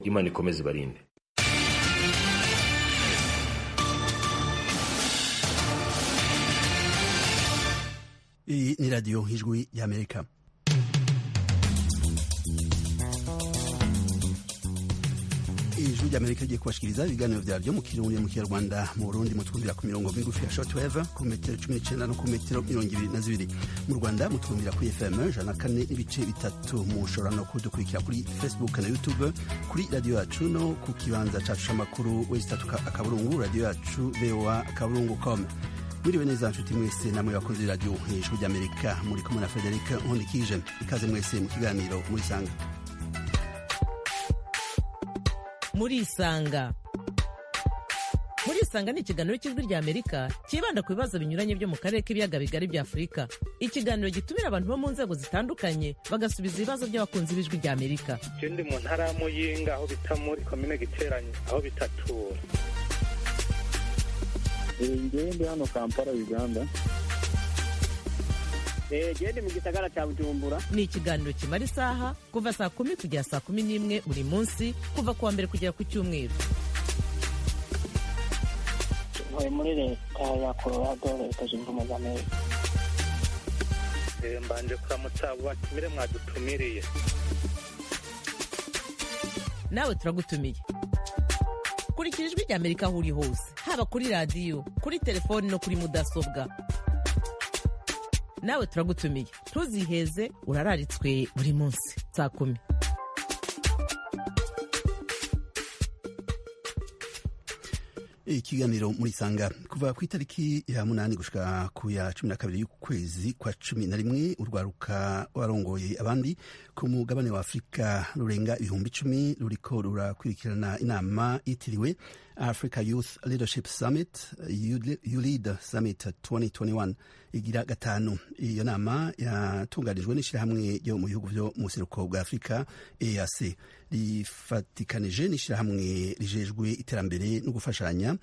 imana ikomeze ibarinde iyi ni radiyo ijwi y'amerika ijwi ry'amerika rigiye kubashikiriza ibiganiro vyavyo mu kirundi mu kinyarwanda mu burundi mutwumvira ku mirongo migufi ya shortwave ku metero cumi n'icenda no ku metero mirongo ibiri na zibiri mu rwanda mutwumvira kuri fm ijana na kane n'ibice bitatu mushobora no kudukurikira kuri facebook na youtube kuri radiyo yacu no ku kibanza cacu c'amakuru wesitatu akaburungu radiyo yacu voa akaburungu com mwiriwe neza nshuti mwese namwe bakozi radiyo ijwi ry'amerika muri kumwe na frederic nkundikije ikaze mwese mu kiganiro murisanga murisanga murisanga ni ikiganiro cy'ijwi rya amerika cyibanda ku bibazo binyuranye byo mu karere k'ibiyaga bigari bya afurika ikiganiro gitumira abantu bo mu nzego zitandukanye bagasubiza ibibazo by'abakunzi b'ijwi rya amerika je ndi mu ntara ya muyinga aho bita muri komine giteranye aho bitatura ngewe ndi hano kampala uganda gende mu gisagara cya bujumbura ni ikiganiro kimara isaha kuva saa kumi kugera saa kumi n'imwe buri munsi kuva ku wa mbere kugera ku cyumweru ntuye muri leta ya colorado leta zunze ubumwe za amerika Eh, mbanje kuramutsa abo batumire mwadutumiriye nawe turagutumiye kurikira ijwi rya amerika aho uri hose haba kuri radiyo kuri telefoni no kuri mudasobwa nawe turagutumiye ntuziheze urararitswe buri munsi saa kumi ikiganiro murisanga kuva ku itariki ya munani gushika ku ya cumi na kabiri y'ukwezi kwa cumi na rimwe urwaruka warongoye abandi ku mugabane wa afurika rurenga ibihumbi icumi ruriko rurakurikirana inama yitiriwe africa youth leadership summit ulead summit 2021 igira gatanu iyo nama yatunganijwe n'ishyirahamwe ryo mu bihugu vyo mu buseruko bwa afurika eac rifatikanije n'ishyirahamwe rijejwe iterambere no gufashanya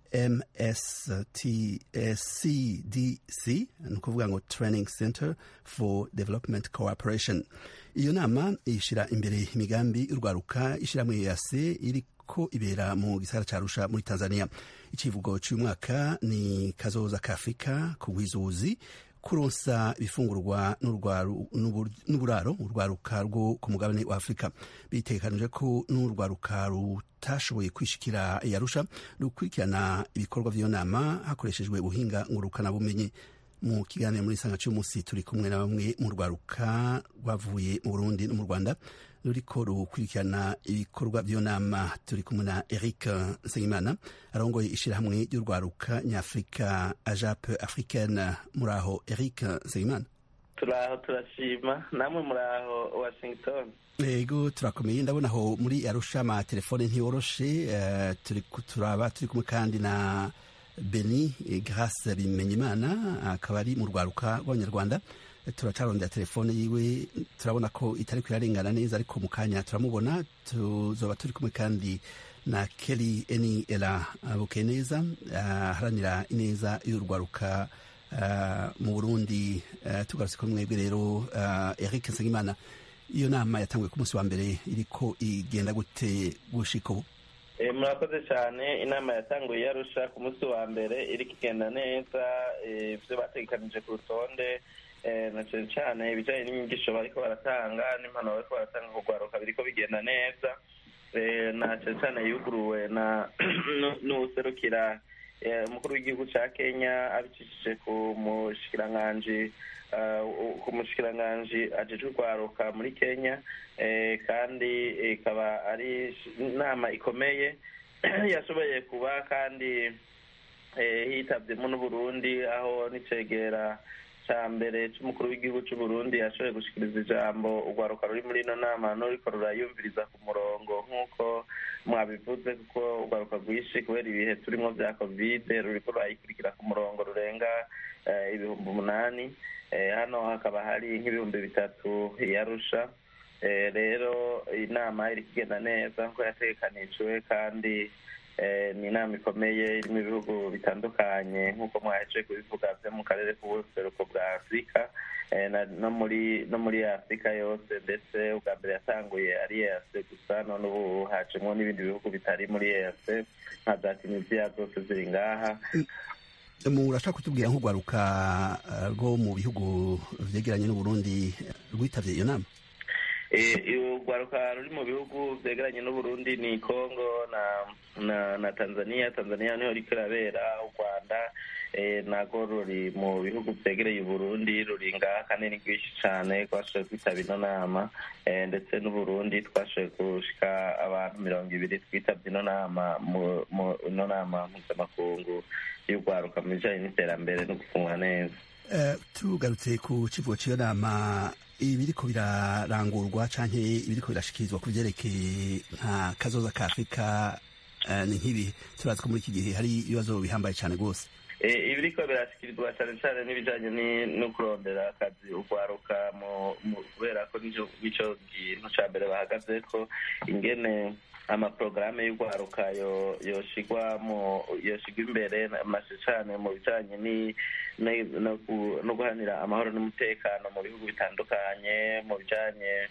mstcdc ni ukuvuga ngo training center for development cooperation iyo nama ishyira imbere imigambi y'urwaruka ishyirahamwe eac iri ko ibera mu gisagara ca Arusha muri Tanzania icivugo cy'uyu mwaka ni kazoza ka Afrika kugwizuzi kuronsa ibifungurwa n'uburaro urwaruka rwo ku mugabane wa Afurika bitekanije ko n'urwaruka rutashoboye kwishikira yarusha rukurikirana ibikorwa vy'iyo nama hakoreshejwe ubuhinga ngurukana bumenyi mu kiganiro muri sanga cy'umunsi turi kumwe na bamwe mu rwaruka rwavuye mu Burundi no mu Rwanda ruriko rukurikirana ibikorwa by'iyo nama turi kumwe na Eric Nsengimana arongoye ishirahamwe ry'urwaruka nyafurika ajape africaine muri aho Eric Nsengimana turaho turashima namwe muri aho washington ego turakomeye ndabona aho muri arusha amatelefone ntiyoroshe uh, turi turaba turi kumwe kandi na beni grace bimenyimana akaba ari mu rwaruka rw'abanyarwanda turacarondera telefone yiwe turabona ko itari kuyarengana neza ariko mu kanya turamubona tuzoba turi kumwe kandi na keri eni era bukeye neza aharanira ineza y'urwaruka mu burundi tugarutse kuri mwebwe rero eric nsengimana iyo nama yatanguye ku munsi wa mbere iriko igenda gute gushika ubu murakoze cyane inama yatanguye yarusha ku munsi wa mbere iriko igenda neza ibyo bategekanije ku rutonde na cyane cyane ibijyanye n'inyigisho bariko baratanga n'impanuro bariko baratanga ku rwaruka biriko bigenda neza na cyane cyane yuguruwe na n'userukira umukuru w'igihugu cya kenya abicishije ku mushikiranganji ku mushikiranganji ajejwe urwaruka muri kenya kandi ikaba ari inama ikomeye yashoboye kuba kandi hitabyemo n'uburundi aho n'icegera cya mbere cy'umukuru w'igihugu cy'u Burundi yashoboye gushikiriza ijambo urwaruka ruri muri ino nama n'uriko rurayumviriza ku murongo nk'uko mwabivuze kuko urwaruka rwinshi kubera ibihe turimo bya kovide ruriko rurayikurikira ku murongo rurenga ibihumbi umunani hano hakaba hari nk'ibihumbi bitatu yarusha rero inama iri kugenda neza nk'uko yategekanijwe kandi ni inama ikomeye irimo ibihugu bitandukanye nk'uko mwaheje kubivuga byo mu karere k'ubuseruko bwa afurika no muri no muri afurika yose ndetse ubwa mbere yatanguye ari eyase gusa none ubu hacemo n'ibindi bihugu bitari muri eyase nka za tunisiya zose ziri ngaha murashaka kutubwira nk'urwaruka rwo mu bihugu vyegeranye n'uburundi rwitabye iyo nama urwaruka ruri mu bihugu byegeranye n'uburundi ni congo na na na tanzania tanzania niho riko irabera u rwanda nago ruri mu bihugu byegereye uburundi ruri ngaha kandi ni rwinshi cyane twashoboye kwitaba ino nama ndetse n'uburundi twashoboye gushika abantu mirongo ibiri twitabye ino nama ino nama mpuzamakungu y'urwaruka mu bijanye n'iterambere no gufungwa neza tugarutse ku kivugo cy'iyo nama ibiriko birarangurwa canke ibiriko birashikirizwa ku vyerekeye nka kazoza ka afurika ni nk'ibihe turazi ko muri iki gihe hari ibibazo bihambaye cane rwose ibiriko birashikirizwa cane cane n'ibijanye no kurondera akazi urwaruka kubera ko nico kintu ca mbere bahagazeko ingene amaporogaramu y'urwaruka yoshigwa yoshigwa imbere mashe cane mu bijanye no guhanira amahoro n'umutekano mu bihugu bitandukanye mu bijanye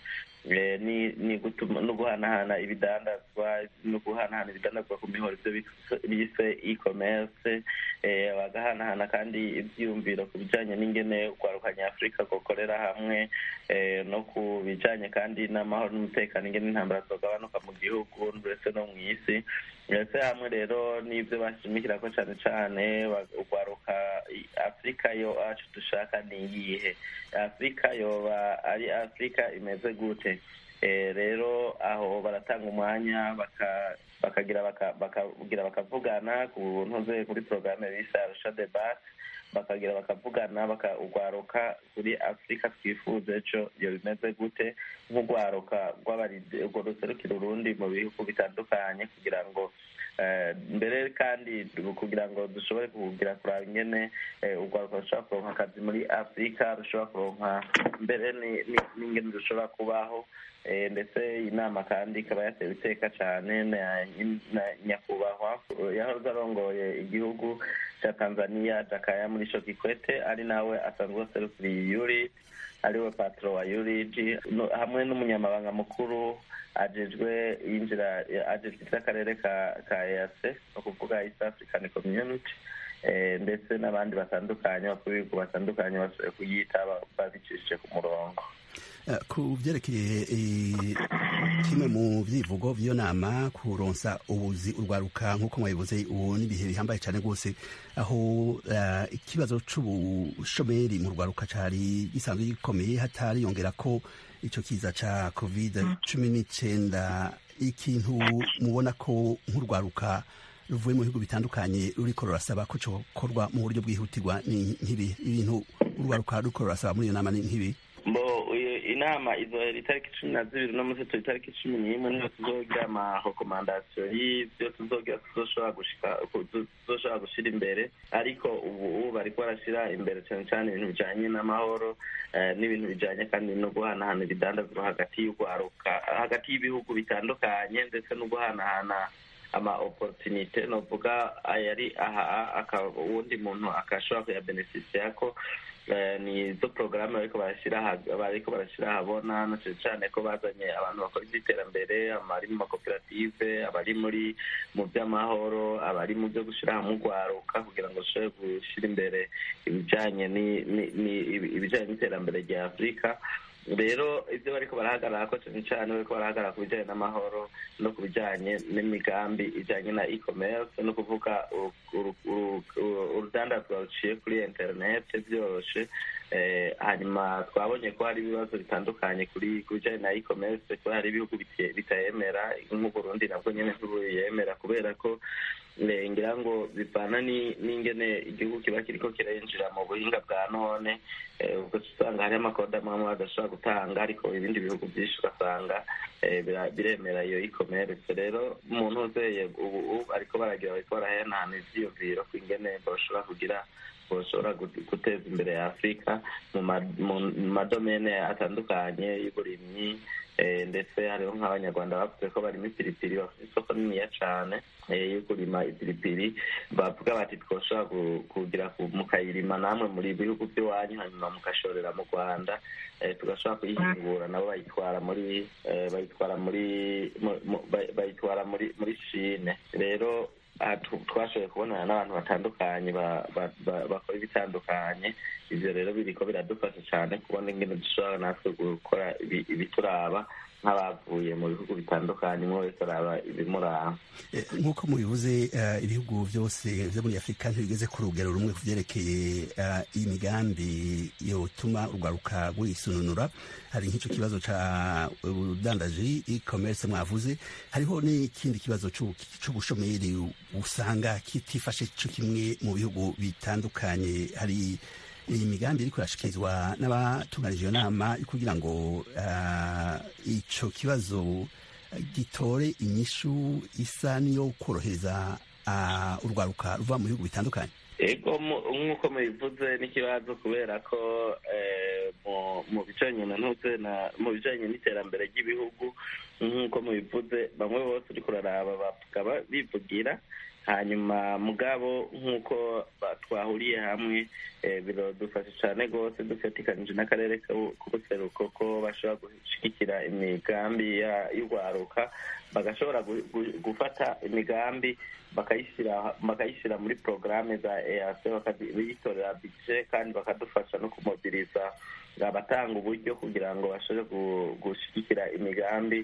no guhanahana ibidandazwa no guhanahana ibidandazwa ku mihoro ibyo bise e-commerce bagahanahana kandi ibyiyumviro ku bijanye n'ingene urwaruka nyafurika gukorera hamwe no ku bijanye kandi n'amahoro n'umutekano ingene intambara zogabanuka mu gihugu ndetse no mu isi ndetse hamwe rero n'ibyo bashimikira ko cyane cyane urwaruka afurika yo acu dushaka ni iyihe afurika yoba ari afurika imeze gute rero aho baratanga umwanya bakagira bakagira bakavugana ku ntuze kuri porogaramu bise arusha debate bakagira bakavugana bakagwaruka kuri afurika twifuza ejo iyo bimeze gute nk'urwaruka urwo ruserukira urundi mu bihugu bitandukanye kugira ngo mbere kandi kugira ngo dushobore kugira kuraba ingene urwaruka rushobora kuronka akazi muri afurika rushobora kuronka mbere n'ingene rushobora kubaho ndetse inama kandi ikaba yatewe iteka cyane na nyakubahwa yahoze arongoye igihugu cya tanzania jakaya muri sho kikwete ari nawe asanzwe aserukiriye yuri ariwe patro wa urg hamwe n'umunyamabanga mukuru ajejwe yinjira ajejwe iby'akarere ka ka ease ni ukuvuga east african community ndetse n'abandi batandukanye bakuru b'ibihugu batandukanye bashoboye kuyitaba babicishije ku murongo ku byerekeye kimwe mu byivugo by'iyo nama kuronsa ubuzi urwaruka nk'uko mwabivuze ubu n'ibihe bihambaye cyane rwose aho ikibazo c'ubushomeri mu rwaruka cari gisanzwe gikomeye hatariyongera ko ico kiza ca covid cumi n'icenda ikintu mubona ko nk'urwaruka ruvuye mu bihugu bitandukanye ruriko rurasaba ko cokorwa mu buryo bwihutirwa ni nk'ibi ibintu urwaruka ruriko rurasaba muri iyo nama ni nk'ibi inama izohera itariki cumi na zibiri no munsi turi itariki cumi n'imwe niho tuzogira amarekomandasiyo y'ibyo tuzogira tuzoshobora gushika tuzoshobora gushira imbere ariko ubu bariko barashira imbere cyane cyane ibintu bijanye n'amahoro n'ibintu bijanye kandi no guhanahana ibidandazwa hagati y'urwaruka hagati y'ibihugu bitandukanye ndetse no guhanahana ama opportunite novuga ayari aha uwundi muntu akashobora kuyabeneficia ko ni izo porogaramu bariko barashyira bariko barashyira ahabona na cyane cyane ko bazanye abantu bakora iby'iterambere abari mu makoperative abari muri mu by'amahoro abari mu byo gushyira hamwe urwaruka kugira ngo dushobore gushyira imbere ibijyanye ibijyanye n'iterambere rya afurika rero ibyo bariko barahagarara ko cyane cyane bariko barahagarara ku bijyanye n'amahoro no ku bijyanye n'imigambi ijyanye na e-commerce no kuvuga urudandazwa ruciye kuri interinete byoroshe hanyuma twabonye ko hari ibibazo bitandukanye kuri ku bijyanye na e-commerce ko hari ibihugu bitayemera nk'uburundi nabwo nyine ntibuyemera kubera ko ngira ngo bivana n'ingene igihugu kiba kiriko kirinjira mu buhinga bwa none ubwo usanga hari amakode amwe amwe badashobora gutanga ariko ibindi bihugu byinshi ugasanga biremera iyo e-commerce rero umuntu uzeye ubu ariko baragira bariko barahanahana ivyiyumviro ku ingene bashobora kugira bashobora guteza imbere ya afurika mu madomene atandukanye y'uburimyi ndetse hariho nk'abanyarwanda bavuze ko barimo ipiripiri bafite isoko niniya cyane yo kurima ipiripiri bavuga bati twoshobora kugira mukayirima namwe muri bihugu by'iwanyu hanyuma mugashorera mu rwanda tugashobora kuyihingura nabo bayitwara muri bayitwara muri bayitwara muri muri shine rero twashoboye kubonana n'abantu batandukanye bakora ibitandukanye ibyo rero biriko biradufasha cyane kubona ingene dushobora natwe gukora ibituraba nk'abavuye mu bihugu bitandukanye umwe wese araba ibimuraba nk'uko mubivuze ibihugu byose byo muri afurika ntibigeze ku rugero rumwe ku byerekeye imigambi yotuma urwaruka rwisununura hari nk'icyo kibazo cya ubudandaji e-commerce mwavuze hariho n'ikindi kibazo cy'ubushomeri usanga kitifashe cyo kimwe mu bihugu bitandukanye hari iyi migambi iri kurashikirizwa n'abatunganije iyo nama kugira ngo icyo kibazo gitore inyishu isa n'iyo korohereza urwaruka ruva mu bihugu bitandukanye ego nk'uko mubivuze n'ikibazo kubera ko mu bijanye na ntuze mu bijanye n'iterambere ry'ibihugu nk'uko mubivuze bamwe bose uriko uraraba bakaba bivugira hanyuma mugabo nk'uko twahuriye hamwe biradufasha cyane rwose dufatikanije n'akarere k'ubuseruko ko bashobora gushyigikira imigambi y'urwaruka bagashobora gufata imigambi bakayishyira muri porogaramu za eac bakayitorera bije kandi bakadufasha no kumobiriza abatanga uburyo kugira ngo bashobore gushyigikira imigambi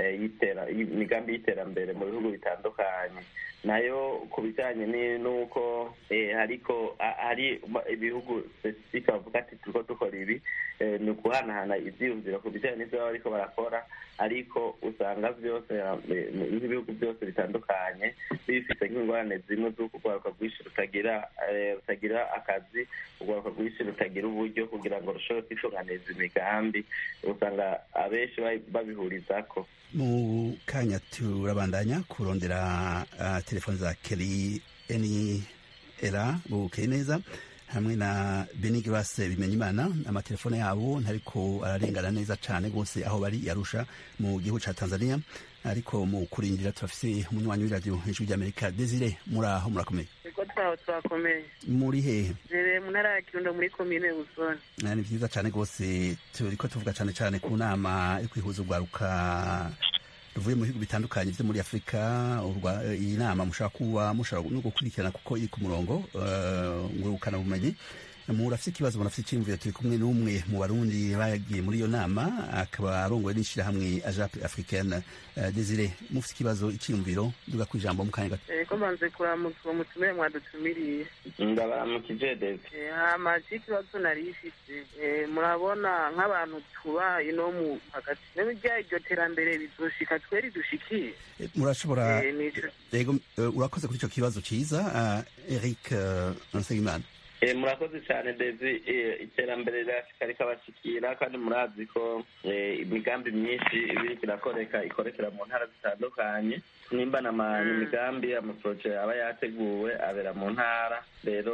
imigambi y'iterambere mu bihugu bitandukanye nayo ku bijyanye n'uko ariko hari ibihugu sipesifike bavuga ati turiko dukora ibi ni ukuhanahana ibyiyumviro ku bijyanye n'ibyo baba bariko barakora ariko usanga byose nk'ibihugu byose bitandukanye bifite nk'ingorane zimwe z'uko urwaruka rwinshi rutagira rutagira akazi urwaruka rwinshi rutagira uburyo kugira ngo rushobore kwitunganiza imigambi usanga abenshi babihurizako mu kanya turabandanya kurondera uh, telefoni za keri eni era bukeye neza hamwe na benigirase bimenya imana amatelefone yabo ntariko ararengana neza cyane rwose aho bari yarusha mu gihugu cya tanzania ariko mu kurindira turafise umunywanyi w'iradiyo hejuru ry'amerika desire muri aho murakomeye ego twaho twakomeye muri hehe nere mu ntara ya kirundo muri komine busoni ni byiza cyane rwose turiko tuvuga cyane cyane ku nama yo kwihuza urwaruka ruvuye mu bihugu bitandukanye byo muri afurika iyi nama mushobora kuba mushobora no gukurikirana kuko iri ku murongo ngurukana bumenyi murafite ikibazo murafite icyiyumviro turi kumwe n'umwe mu barundi bagiye muri iyo nama akaba arongowe n'ishyirahamwe ajape africaine desire mufite ikibazo icyiyumviro duga ku ijambo mu kanya gato ko mbanze kuramutsa uwo mutumire mwadutumiriye ndabaramukije dede hama ikibazo nari ifite murabona nk'abantu tuba ino mu hagati n'ibijya iryo terambere bizoshika tweri dushikiye murashobora yego urakoze kuri icyo kibazo cyiza eric nsengimana murakoze cyane dezi iterambere rirashika rikabashikira kandi murazi ko imigambi myinshi ibiriko irakoreka ikorekera mu ntara zitandukanye nimba imigambi amaporoje aba yateguwe abera mu ntara rero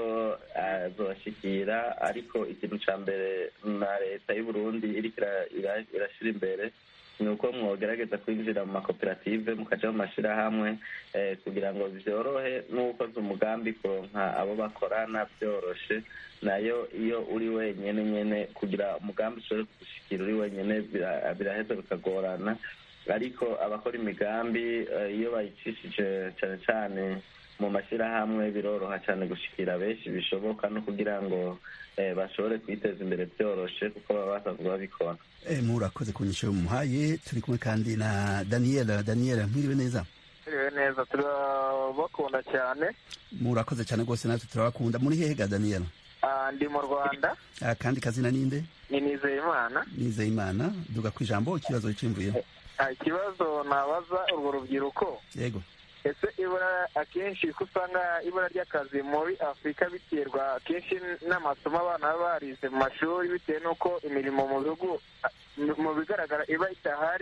azobashikira ariko ikintu ca mbere na leta y'uburundi iriko irashira imbere ni uko mwogerageza kwinjira mu makoperative mukaja mu mashirahamwe kugira ngo vyorohe n'ukoze umugambi kuronka abo bakorana vyoroshe nayo iyo uri wenyene nyene kugira umugambi ushobore kugushikira uri wenyene biraheza bikagorana ariko abakora imigambi iyo bayicishije cane cane mu mashyirahamwe biroroha cyane gushikira benshi bishoboka no kugira ngo bashobore kwiteza imbere byoroshe kuko baba basanzwe babikora murakoze ku nyisho muhaye turi kumwe kandi na daniel daniel mwiriwe neza mwiriwe neza turabakunda cyane murakoze cyane rwose natwe turabakunda muri hehe ga daniel ndi mu rwanda kandi kazina ninde ni nizeyimana nizeyimana duga ku ijambo ikibazo cyimvuye ikibazo nabaza urwo rubyiruko yego ese ibura akenshi ko usanga ibura ry'akazi muri afurika biterwa akenshi n'amasomo abana baba barize mu mashuri bitewe n'uko imirimo mu bihugu mu bigaragara iba idahari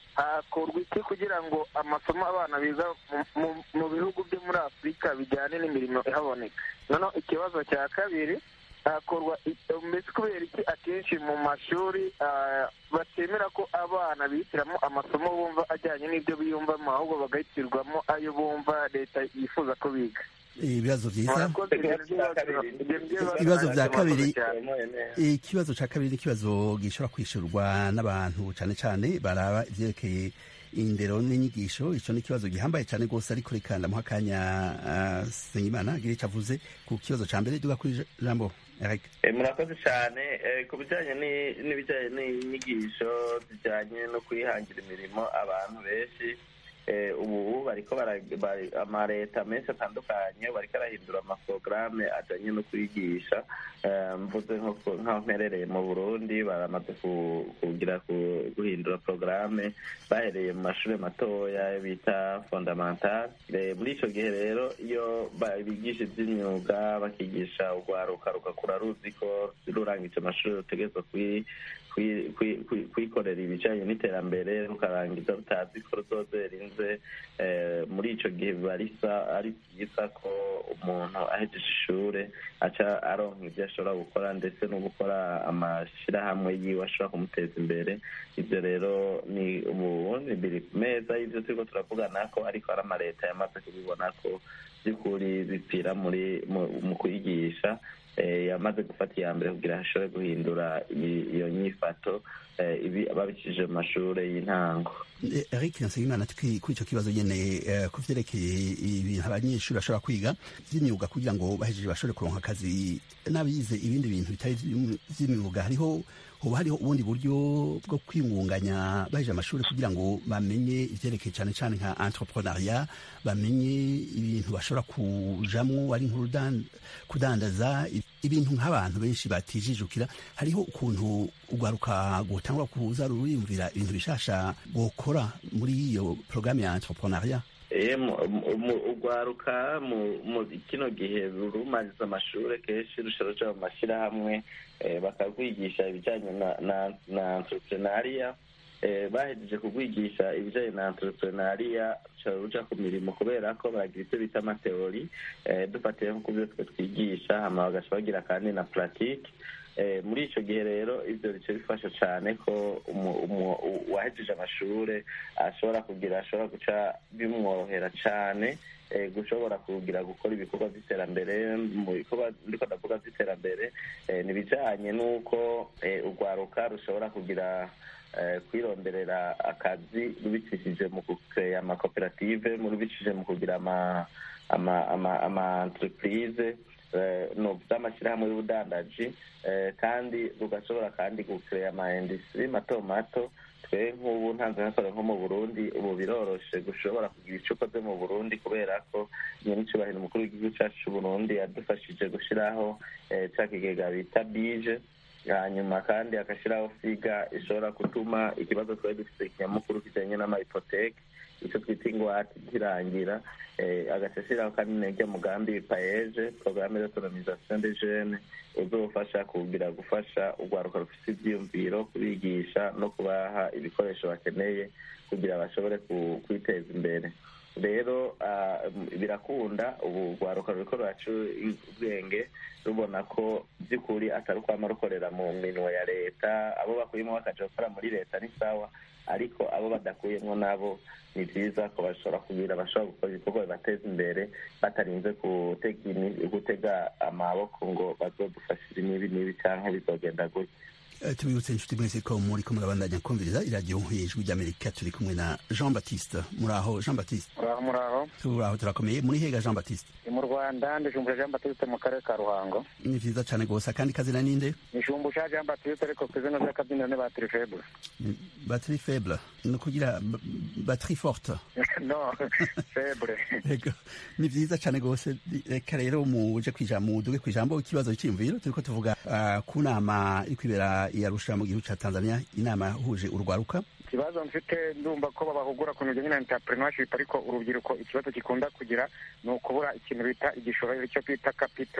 hakorwa iki kugira ngo amasomo abana biga mu- mu- mu bihugu byo muri afurika bijyane n'imirimo ihaboneka noneho ikibazo cya kabiri hakorwa i- mbese kubera iki akenshi mu mashuri ah, batemera ko abana bihitiramo amasomo bumva ajyanye n'ibyo biyumvamo ahubwo bagahitirwamo ayo bumva leta yifuza ko biga ibibazo byiza murakoze ibyo bibazo- ibyo bibazo- Ibibazo bya kabiri. cyane. ikibazo cya kabiri ni ikibazo gishobora kwishyurwa n'abantu cyane cyane baraba ibyerekeye indero n'inyigisho icyo ni ikibazo gihambaye cyane rwose ariko reka ndamuha akanya ah, Nsengimana agire icyo avuze ku kibazo cya mbere duga kuri jambo Eric Eh, murakoze cyane Eh, ku bijyanye ni- n'ibijyanye n'inyigisho zijyanye no kwihangira imirimo abantu benshi eh, ubu bariko bara- bari- amaleta menshi atandukanye bariko arahindura amaporogaramu ajyanye no kwigisha Eh, mvuze nko ku- nk'aho mperereye mu burundi baramaze ku- kugira ku- guhindura porogaramu bahereye mu mashuri matoya bita fondamental Eh, muri icyo gihe rero iyo ba- bigisha iby'imyuga bakigisha urwaruka rugakura ruzi ko rurangije amashuri rutegerezwa kwi- kwi- kwi- kwi- kwikorera ibijyanye n'iterambere rukarangiza rutazi ko ruzozerinze Eh, muri icyo gihe biba risa ari byiza ko umuntu ahejeje ishuri aca aronka ibyo ashobora gukora ndetse no gukora amashyirahamwe yiwe ashobora kumuteza imbere ibyo rero ni ubundi biri ku meza y'ibyo turiko turavugana ko ariko ari amaleta yamaze kubibona ko by'ukuri bipfira muri mu- mu kwigisha eh, yamaze gufata iya mbere kugira ngo ashobore guhindura i- iyo nyifato eh, ibi babicishije mu mashuri y'intango Eh, Eric Nsengimana kuri kuri icyo kibazo nyene eh, ku vyerekeye ibintu abanyeshuri bashobora kwiga vy'imyuga kugira ngo bahejeje bashobore kuronka akazi n'abize ibindi bintu bitari vy'im- vy'imyuga hariho hoba hariho ubundi buryo bwo kwingunganya bahejeje amashuri kugira ngo bamenye ivyerekeye cane cane nka entrepreneuria bamenye ibintu bashobora kujamwo ari nk'urudan- kudandaza i- ibintu nk'abantu benshi batijijukira hariho ukuntu urwaruka gutangwa kuza ruriyumvira ibintu bishasha gukora muri iyo porogaramu ya entrepreneuria Eh, mu- mu- mu- urwaruka mu mu kino gihe rumariza amashuri kenshi rushobora ruja mu mashyirahamwe eh, bakarwigisha ibijyanye na na na entrepreneuria eh, bahejeje kurwigisha ibijyanye na entrepreneuria rushobora ruja ku mirimo kubera ko baragira ibyo bita amateori eh, dufatiye nko ku byo twe twigisha hama bagaca bagira kandi na pratique Eh, muri icyo gihe rero ibyo bice bifasha cyane ko umu- umu- u- uwahejeje amashuri ashobora kugira ashobora guca bimworohera cyane eh, gushobora kugira gukora ibikorwa by'iterambere mu bikorwa ndiko ndavuga by'iterambere eh, ni ibijyanye n'uko eh, urwaruka rushobora kugira eh, kwironderera akazi rubicishije mu kukeya amakoperative mu rubicishije mu kugira ama ama ama ama entreprise eh, no by'amashyirahamwe y'ubudandaji eh, kandi rugashobora kandi gukeya ama industrie mato mato twe nk'ubu ntanze nkakora nko mu burundi ubu biroroshe gushobora kugira icyo ukoze mu burundi kubera ko nyir'icyubahiro umukuru w'igihugu cyacu cy'uburundi yadufashije gushyiraho eh, cya kigega bita bije hanyuma kandi agashyiraho figa ishobora gutuma ikibazo twari dufite kinyamukuru kijyanye n'amahipoteke icyo twita ingwate kirangira eh, agaca ashyiraho kandi n'iryo mugambi paeje porogaramu d'autonomisation des jeunes uzofasha kugira gufasha urwaruka rufite ibyiyumviro kubigisha no kubaha ibikoresho bakeneye kugira bashobore ku- kwiteza imbere rero ah, birakunda ubu urwaruka ruriko ruraca ubwenge rubona ko by'ukuri atari ukwama rukorera mu minwe ya leta abo bakuyemo bakaja gukora muri leta ni sawa ariko abo badakuyemo nabo ni byiza ko bashobora kugira bashobora gukora ibikorwa bibateza imbere batarinze gutega imi- gutega amaboko ngo bazodufashire n'ibi n'ibi canke bizogenda gutya Eh, tubibutse inshuti mwese ko muri ko murabandanya kumviriza iradiyo ijwi ry'amerika turi kumwe na jean baptiste muraho jean baptiste muraho muraho turaho turakomeye muri hega jean baptiste ni mu rwanda ndijumbusha jean batiste mu karere ka ruhango ni vyiza cane gose akandi kazina ninde nijumbusha jean batiste ariko ku izina ry'akabyiniro ni batiri febure batterie faible ni ukugira b- batterie forte no febure Ego, ni vyiza cane gose reka rero muje kwija muduge kwijambo ikibazo c'imviro turiko tuvuga ah, ku nama iri kwibera i Arusha mu gihugu ca Tanzania inama yahuje urwaruka ikibazo mfite ndumva ko babahugura ku bintu bijyanye na entrepreneurship ariko urubyiruko ikibazo gikunda kugira ni ukubura ikintu bita igishoro icyo twita kapito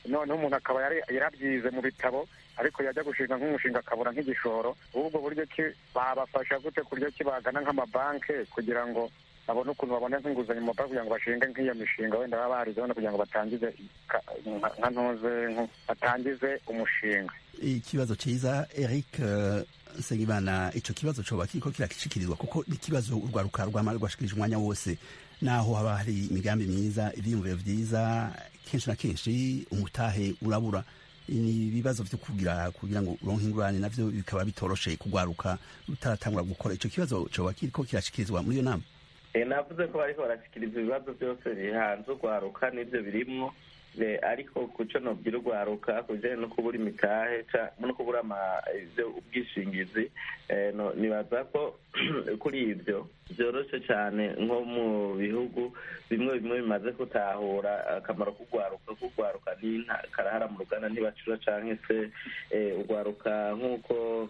noneho umuntu akaba yari- yarabyize mu bitabo ariko yajya gushinga nk'umushinga akabura nk'igishoro ubwo buryo ki babafasha gute ku buryo ki bagana nk'amabanki kugira ngo babone ukuntu babona nk'inguzanyo mu mabanki kugira ngo bashinge nk'iyo mishinga wenda baba barize wenda kugira ngo batangize ka- nka- nka ntuze nko- batangize umushinga ikibazo cyiza eric eh, nsengimana ico kibazo coba kiriko kirakishikirizwa kuko ni ikibazo urwaruka rwama rwashikirije umwanya wose naho haba hari imigambi myiza ivyiyumviro vyiza kenshi na kenshi umutahe urabura ni ibibazo vyo kugira kugira ngo uronke ingurane navyo bikaba bitoroshe kugwaruka utaratangura gukora ico kibazo coba kiriko kirashikirizwa muri iyo nama Eh, navuze ko bariko barashikiriza ibibazo byose bihanze urwaruka n'ibyo birimwo Eh, ariko kuco nobwira urwaruka ku bijanye no kubura imitahe ca- no kubura ama- ivyo ubwishingizi eh, no- nibaza ko kuri ivyo vyoroshe cane nko mu bihugu bimwe bimwe bimaze gutahura akamaro k'urwaruka k'urwaruka ni nta- karahara mu ruganda ntibacura canke se eh, urwaruka nk'uko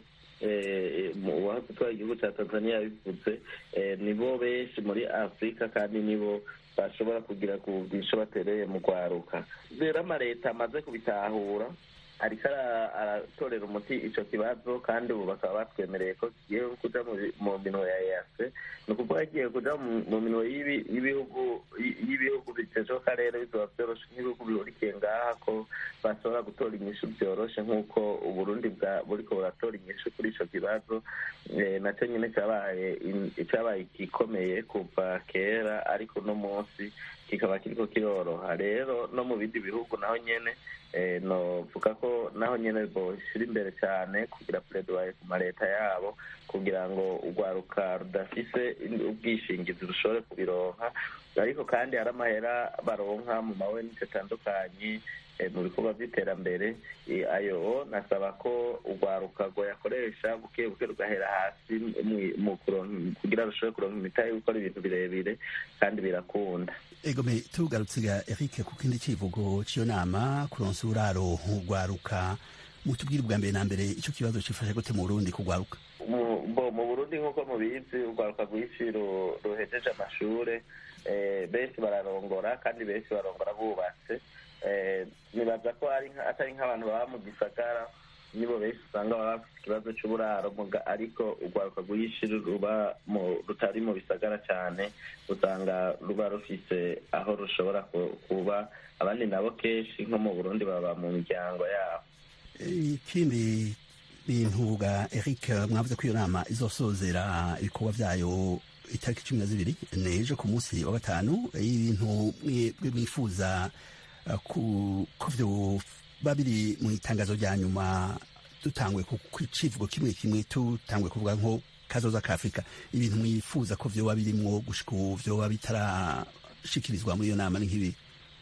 eh, mu- uwahoze utwara igihugu ca tanzania yabivuze eh, nibo benshi muri afurika kandi nibo bashobora kugira ku bwisho batereye mu rwaruka rero amaleta amaze kubitahura ariko ara- aratorera umuti ico kibazo kandi ubu bakaba batwemereye ko kigiye kuja mu bi- mu minwe ya ease ni ukuvuga kigiye kuja mu- mu minwe y'ibi- y'ibihugu y- y'ibihugu biteje akarere bizoba vyoroshe nk'ibihugu bihurikiye ngaha ko bashobora gutora inyishu vyoroshe nk'uko uburundi bwa buriko buratora inyishu kuri ico kibazo Eh, naco nyine cabaye in- cabaye igikomeye kuva kera ariko uno munsi kikaba kiriko kiroroha rero no mu bindi bihugu naho nyene eh, novuga ko naho nyene boshira imbere cyane kugira pledoyer ku maleta yabo kugira ngo urwaruka rudafise in- ubwishingizi rushobore kubironka ariko kandi hari amahera baronka mu mawenite atandukanye eh, mu bikorwa by'iterambere Eh, ayo nasaba ko urwaruka rwayakoresha buke buke rugahera hasi mu- mu kuronka- kugira rushobore kuronka imitahe yo gukora ibintu birebire kandi birakunda egome tugarutse ga eric ku kindi civugo c'iyo nama kuronsa uraro urwaruka mutubwire ubwa mbere na mbere ico kibazo cifashe gute mu burundi kugwaruka mu bo mu burundi nk'uko mubizi urwaruka rwinshi ru- ruhejeje amashure eh, benshi bararongora kandi benshi barongora bubatse Eh, nibaza ko ari nka- atari nk'abantu baba mu gisagara nibo benshi usanga baba bafite ikibazo c'uburaro muga- ariko urwaruka rwinshi ruba mu rutari mu bisagara cane usanga ruba rufise aho rushobora ku- kuba abandi nabo kenshi nko mu burundi baba mu miryango yabo ikindi bintu ga eric mwavuze ko iyo nama izosozera ibikorwa vyayo itariki cumi na zibiri nejo ku munsi wa gatanu ibintu mwebwe mwifuza uh, ku- ko vyoba biri mu itangazo rya nyuma dutangwe ku ku civugo kimwe kimwe tutangwe kuvuga nko kazoza ka afurika ibintu mwifuza ko vyoba birimwo gushika ubu vyoba bitarashikirizwa muri iyo nama ni nk'ibi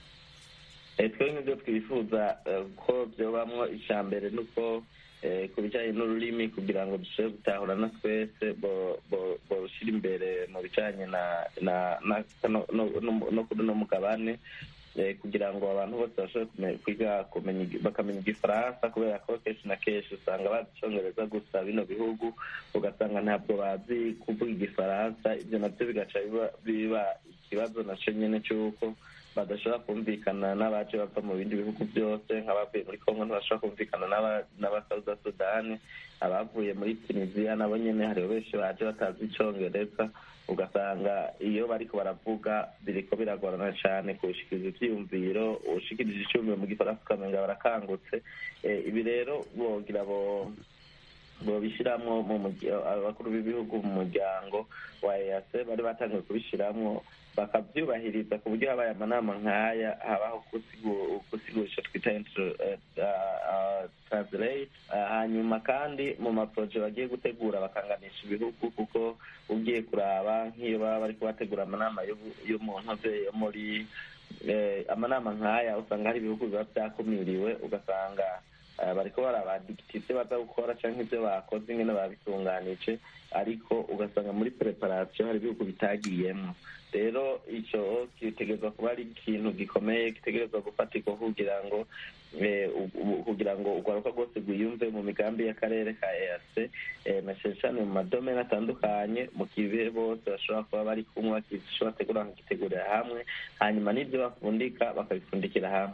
Eh, twe nk'ibyo twifuza eh, ko byobamwo icya mbere ni uko eh, ku bijyanye n'ururimi kugira ngo dushobore gutahurana twese bo- bo- borushyira imbere mu bijyanye na na na no- no- no- no kuri uno mugabane eh, kugira ngo abantu bose bashobore kume- kwiga kumenya igi- bakamenya igifaransa kubera ko kenshi na kenshi usanga bazi icongereza gusa bino bihugu ugasanga ntabwo bazi kuvuga igifaransa ibyo nabyo bigaca biba- biba ikibazo naco nyene c'uko badashobora kumvikana n'abaje bava mu bindi bihugu byose nk'abavuye muri kongo ntibashobora kumvikana n'aba- n'abasauda sudani abavuye muri tunisiya nabo nyene hariho benshi baje batazi icongereza ugasanga iyo bariko baravuga biriko biragorana cane kushikiriza ivyiyumviro ushikirije iciyumviro mu gifaransa ukamenga barakangutse Eh, ibi rero bogira bo bobishiramwo mu murya- abakuru b'ibihugu mu muryango wa EAC bari batangiye kubishiramwo bakavyubahiriza ku buryo habaye amanama nk'aya habaho gusigu- gusigurisha twita intro- eh, ah, ah, translate Ah, hanyuma kandi mu maproje bagiye gutegura bakanganisha ibihugu kuko ugiye kuraba nk'iyo baba bariko bategura amanama yo yo mu ntoze yo muri eh, amanama nk'aya usanga hari ibihugu biba vyakumiriwe ugasanga eh, bariko barabadikita ivyo baza gukora canke ivyo bakoze ingene babitunganije ariko ugasanga muri preparation hari ibihugu bitagiyemwo rero ico gitegerezwa kuba ari ikintu gikomeye gitegerezwa gufatirwa kugira ngo eh, u- u- kugira ngo urwaruka rwose rwiyumve mu migambi y'akarere ka EAC eh, na cane cane mu madomene atandukanye mu kibe bose bashobora kuba bari kumwe bakico bategura bakagitegurira hamwe hanyuma n'ivyo bafundika bakabifundikira hamwe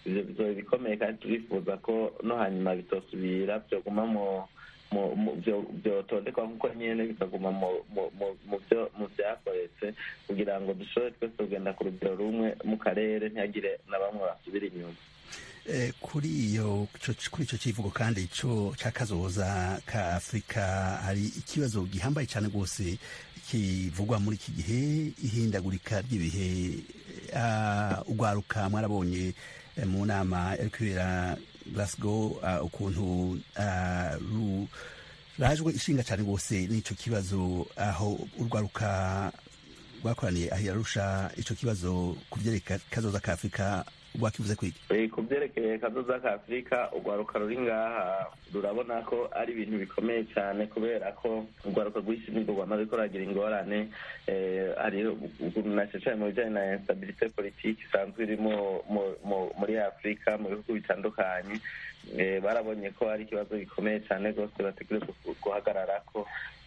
ivyo bizoba bikomeye kandi turifuza ko no hanyuma bitosubira vyoguma mu vyotondekwa nk'uko nyene bikaguma mu vyakoretse kugira ngo dushobore twese kugenda ku rugero rumwe mu karere ntihagire na bamwe basubira inyuma kuri iyo kuri icyo kivugo kandi ico cy'akazoza ka afurika hari ikibazo gihambaye cyane rwose kivugwa muri iki gihe ihindagurika ry'ibihe ugwaruka mwarabonye mu nama yari kubera glasgow ukuntu rajwe ishinga cyane rwose n'ico kibazo aho urwaruka rwakoraniye aho yarusha ico kibazo ku vyerekeye kazoza ka afurika rwakivuze kwiki ku byerekeye kazoza ka afurika urwaruka ruri ngaha rurabona ko ari ibintu bikomeye cyane kubera ko urwaruka rw'isi nirwo rwamaze ko ruragira ingorane hariho cyane mu bijyanye na instabilite politiki isanzwe iri muri afurika mu bihugu bitandukanye barabonye ko ari ikibazo gikomeye cyane rwose bategereje guhagarara ko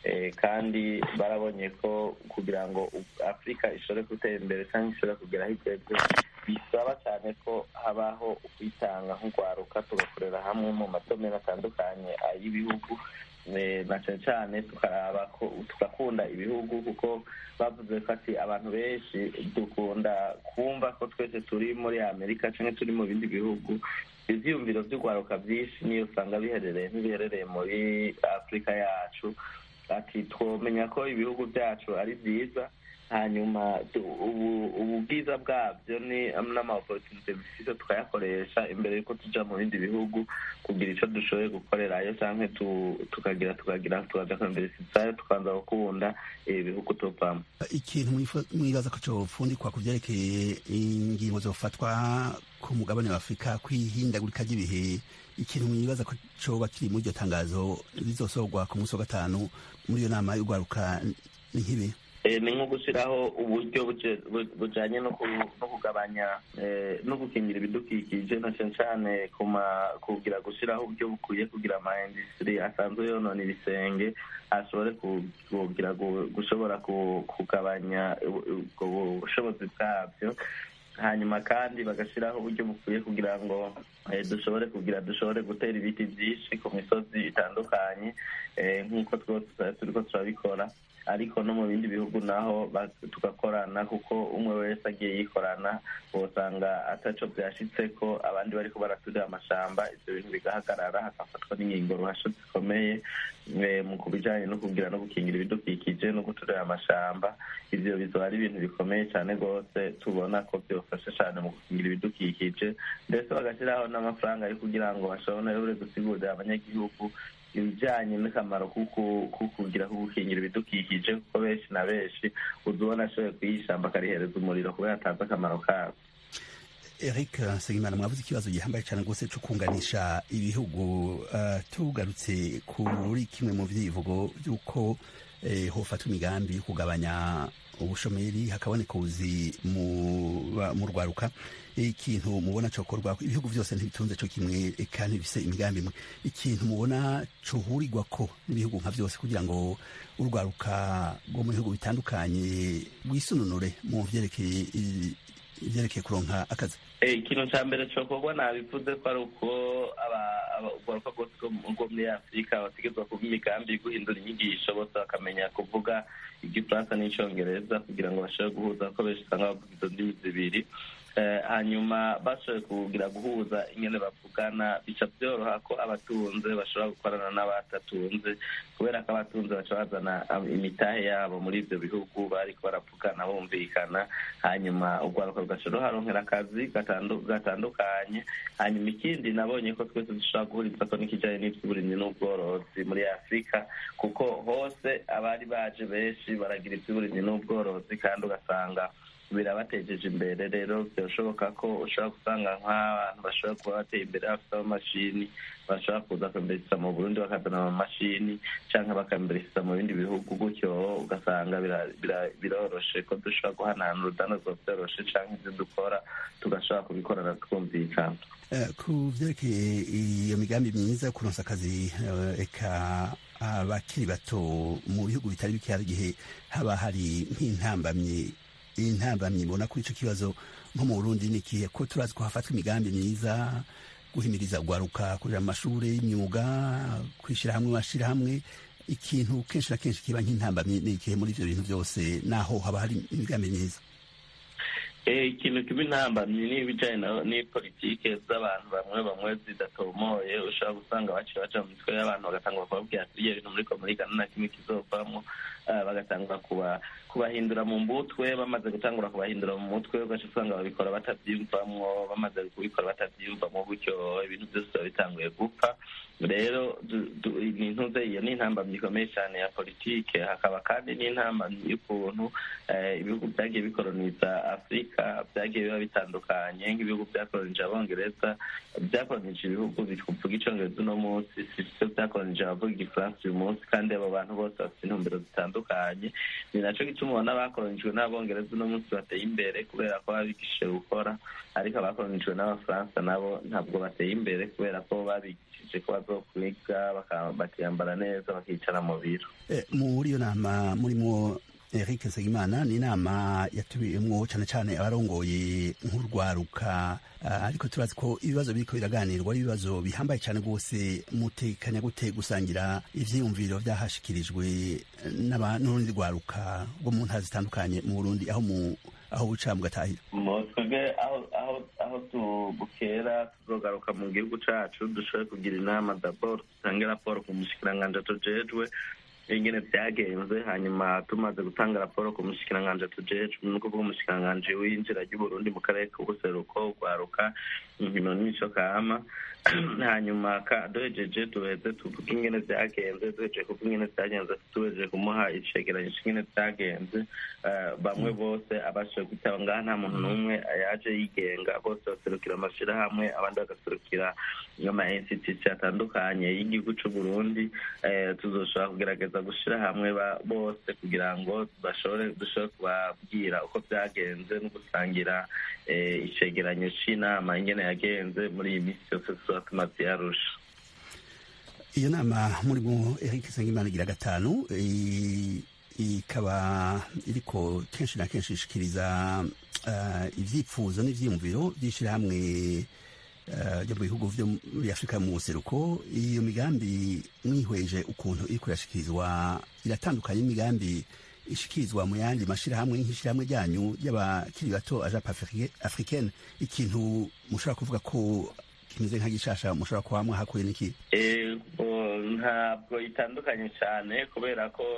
kandi barabonye ko kugira ngo afurika ishobore gutera imbere cyangwa ishobore kugera aho igeze bisaba cyane ko habaho ukwitanga nk'urwaruka tugakorera hamwe mu madomero atandukanye ay'ibihugu na cyane cyane tukaraba ko tugakunda ibihugu kuko bavuze ko ati abantu benshi dukunda kumva ko twese turi muri amerika cyangwa turi mu bindi bihugu ibyiyumviro by'urwaruka byinshi niyo usanga biherereye ntibiherereye muri afurika yacu ati twomenya ko ibihugu byacu ari byiza hanyuma ubu bwiza bwabyo ni n'amaoporotunite bifite tukayakoresha imbere y'uko tujya mu bindi bihugu kugira icyo dushoboye gukorerayo cyangwa tukagira tukagira tukaja kwembere sitsayo tukanza gukunda ibihugu tuvamo ikintu mwibaza ko cofundikwa ku vyerekeye ingingo zofatwa ku mugabane wa afurika kwihindagurika ry'ibihe ikintu mwibaza ko coba kiri muri iryo tangazo rizosorwa ku munsi wa gatanu muri iyo nama y'urwaruka ni nk'ibi ni nko gushyiraho uburyo bujyanye no kugabanya no gukingira ibidukikije na cyane cyane kugira gushyiraho uburyo bukwiye kugira ama industry asanzwe yonona ibisenge ashobore kugira gushobora kugabanya ubwo bushobozi bwabyo hanyuma kandi bagashyiraho uburyo bukwiye kugira ngo dushobore kugira dushobore gutera ibiti byinshi ku misozi itandukanye nk'uko twose turi ko turabikora ariko no mu bindi bihugu naho tugakorana kuko umwe wese agiye yikorana usanga ataco byashitse ko abandi bariko baraturira amashamba ivyo bintu bigahagarara hagafatwa n'ingingo ruhasho zikomeye mu kubijanye no kugira no gukingira ibidukikije no guturira amashamba ivyo bizoba ari ibintu bikomeye cyane rwose tubona ko byofasha cyane mu gukingira ibidukikije ndetse bagashyiraho n'amafaranga yo kugira ngo bashobore gusigurira abanyagihugu ibijyanye n'akamaro ko kugira ko gukingira ibidukikije kuko benshi na benshi uzubona ashoboye kuyishyamba akarihereza umuriro kubera atazi akamaro kabo eric nsengimana mwavuze ikibazo gihambaye cyane rwose cyo kunganisha ibihugu tugarutse kuri kimwe mu byivugo by'uko hofatwa imigambi yo kugabanya ubushomeri hakaboneka ubuzi mu rwaruka ikintu mubona cokorwa ibihugu byose ntibitunze co kimwe kandi bifise imigambi imwe ikintu mubona cohurirwa ko n'ibihugu nka byose kugira ngo urwaruka rwo mu bihugu bitandukanye rwisununure mu vyerekeye ivyerekeye kuronka akazi ikintu ca mbere cokorwa nabivuze ko ari uko urwaruka rwose rwo muri afurika bategerezwa kuba imigambi yo guhindura inyigisho bose bakamenya kuvuga igifaransa n'icongereza kugira ngo bashobore guhuza ko benshi usanga bavuga izo ndimi zibiri hanyuma bashoboye kugira guhuza ingene bavugana bica byoroha ko abatunze bashobora gukorana n'abatatunze kubera ko abatunze baca bazana imitahe yabo muri ibyo bihugu bariko baravugana bumvikana hanyuma urwaruka rugashobora ruharonkera akazi gatandukanye hanyuma ikindi nabonye ko twese dushobora guhuriza ko n'ikijanye n'ivy'uburimyi n'ubworozi muri afurika kuko hose abari baje benshi baragira ivy'uburimyi n'ubworozi kandi ugasanga birabatejeje imbere rero byashoboka ko ushobora gusanga nk'abantu bashobora kuba bateye imbere bafite amamashini bashobora kuza kwembereza mu burundi bakazana amamashini cyangwa bakembereza mu bindi bihugu gutyo ugasanga biroroshe ko dushobora guhanahana urudandazwa byoroshe cyangwa ibyo dukora tugashobora kubikorana twumvikana ku vyerekeye iyo migambi myiza yo kuronsa akazi eka abakiri bato mu bihugu bitari bike hari igihe haba hari nk'intambamyi intambamyi mbona kuri ico kibazo nko mu burundi ni ikihe ko turazi ko hafatwa imigambi myiza guhimiriza ugwaruka kurera mu mashure y'imyuga kwishyira hamwe mashirahamwe ikintu kenshi na kenshi kiba nk'intambamyi ni ikihe muri ivyo bintu byose naho haba hari imigambi myiza ikintu kiba intambamyi n'ibijyanye n'ipolitike z'abantu bamwe bamwe zidatomoye ushobora gusanga baciye baca mu mitwe y'abantu bagatanga bakababwira ati ibyo bintu muri komurikana nta kimwe kizovamo bagatangura kubahindura mu mutwe bamaze gutangura kubahindura mu mutwe ugaca usanga babikora batabyiyumvamwo bamaze kubikora batabyiyumvamo gutyo ibintu byose biba bitanguye gupfa rero ni intuze iyo ni intambamyi ikomeye cyane ya politike hakaba kandi n'intambamyi y'ukuntu ibihugu byagiye bikoroniza afurika byagiye biba bitandukanye nk'ibihugu byakoronije abongereza byakoronije ibihugu bivuga icyongereza uno munsi si byo byakoronije abavuga igifaransa uyu munsi kandi abo bantu bose bafite intumbero zitandukanye ni nacyo gituma ubona abakoronijwe n'abongereza uno munsi bateye imbere kubera ko babigishije gukora ariko abakoronijwe n'abafaransa nabo ntabwo bateye imbere kubera ko babigishije ko bazokwiga bakiyambara neza bakicara mu biro muri iyo nama murimo Eric Nsengimana ni inama yatubiyemwo cyane cyane abarongoye nk'urwaruka ariko turazi ko ibibazo biriko biraganirwa ari ibibazo bihambaye cyane rwose mutekanya gute gusangira ivyiyumviro vyahashikirijwe n'urundi rwaruka rwo mu ntara zitandukanye mu Burundi aho mu aho buca mugatahira twebwe aho tubukera tuzogaruka mu gihugu cacu dushobore kugira inama dabord dutange raporo ku mushikiranganji tujejwe ingene vyagenze hanyuma tumaze gutanga raporo ku mushikiranganji tujejwe ni ukuvuga umushikiranganji w'injira ry'uburundi mu karere k'ubuseruko ugwaruka inkino n'imico kama hanyuma duhejeje duheze tuvuge ingene vyagenze duhejeje kuvuga ingene vyagenze duhejeje kumuha icegeranyo c'ingene vyagenze bamwe bose abashije kwitaba ngaha nta muntu n'umwe yaje yigenga bose baserukira amashirahamwe abandi bagaserukira ama institution atandukanye y'igihugu c'uburundi tuzoshobora kugerageza gushira hamwe bose kugira ngo bashobore dushobore kubabwira uko vyagenze no gusangira icegeranyo c'inama ingene yagenze muri iyi minsi yose tuzoba tumaze yarusha iyo nama murimo Eric Nsengimana igira gatanu ikaba iriko kenshi na kenshi ishikiriza ivyipfuzo n'ivyiyumviro vy'ishirahamwe ryo mu bihugu vyo muri afurika mu buseruko iyo migambi mwihweje ukuntu iriko irashikirizwa iratandukanye n'imigambi ishikirizwa mu yandi mashirahamwe nk'ishirahamwe ryanyu ry'abakiri bato aja africaine ikintu mushobora kuvuga ko kimeze nka gishasha mushobora kuba mwahakuye n'iki ntabwo itandukanye cyane kubera ko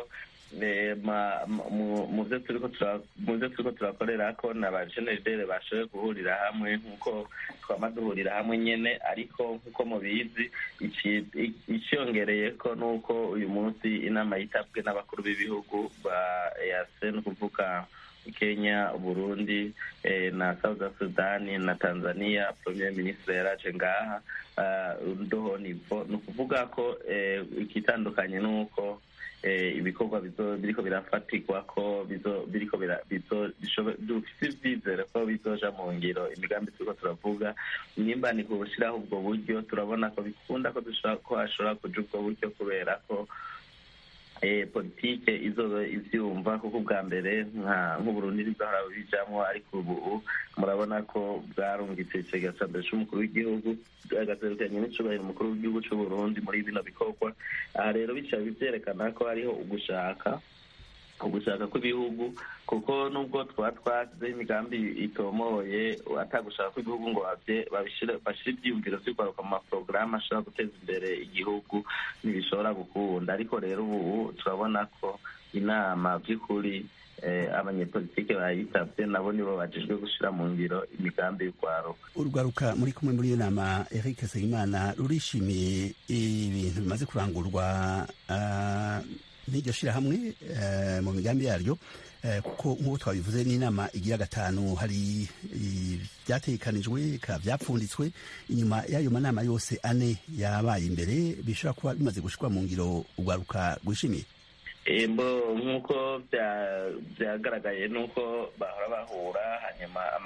mu byo turiko turakorera ko na ba generidere bashoboye guhurira hamwe nk'uko twama duhurira hamwe nyene ariko nk'uko mubizi iciyongereye ko nuko uyu munsi inama yitabwe n'abakuru b'ibihugu ba ease ni ukuvuga kenya burundi na south sudani na tanzania premier ministre yaraje ngaha ndoho nivo ni ukuvuga ko ikitandukanye nuko ibikorwa biriko birafatirwa ko biriko dufise ivyizere ko bizoja mu ngiro imigambi turiko turavuga nimba ni kubushiraho ubwo buryo turabona ko bikunda ko hashobora kuja ubwo buryo kubera ko politike izoba ivyumva kuko ubwa mbere nk'uburundi ntibwahora bijamwo ariko ubu murabona ko bwarungitse icega ca mbere c'umukuru w'igihugu agaserukanye n'icubahiro umukuru w'igihugu c'uburundi muri bino bikorwa aha rero bica vyerekana ko hariho ugushaka ugushaka kw'ibihugu kuko nubwo twaba twasizeho imigambi itomoye atagushaka kw'ibihugu ngo bashire ivyiyumviro vy'ukwaruka mu maporogaramu ashobora guteza imbere igihugu ntibishobora gukunda ariko rero ubu turabona ko inama vy'ukuri abanyepolitike bayitabye nabo nibo bajejwe gushira mu ngiro imigambi y'urwaruka urwaruka muri kumwe muri iyo nama eric nsengimana rurishimiye ibintu bimaze kurangurwa n'iryo shirahamwe mu migambi yaryo kuko nk'uko twabivuze n'inama igira gatanu hari ibyatekanijwe byapfunditswe inyuma y'ayo manama yose ane yabaye imbere bishobora kuba bimaze gushirwa mu ngiro urwaruka rwishimiye mbo nk'uko byagaragaye nuko bahora bahura hanyuma ama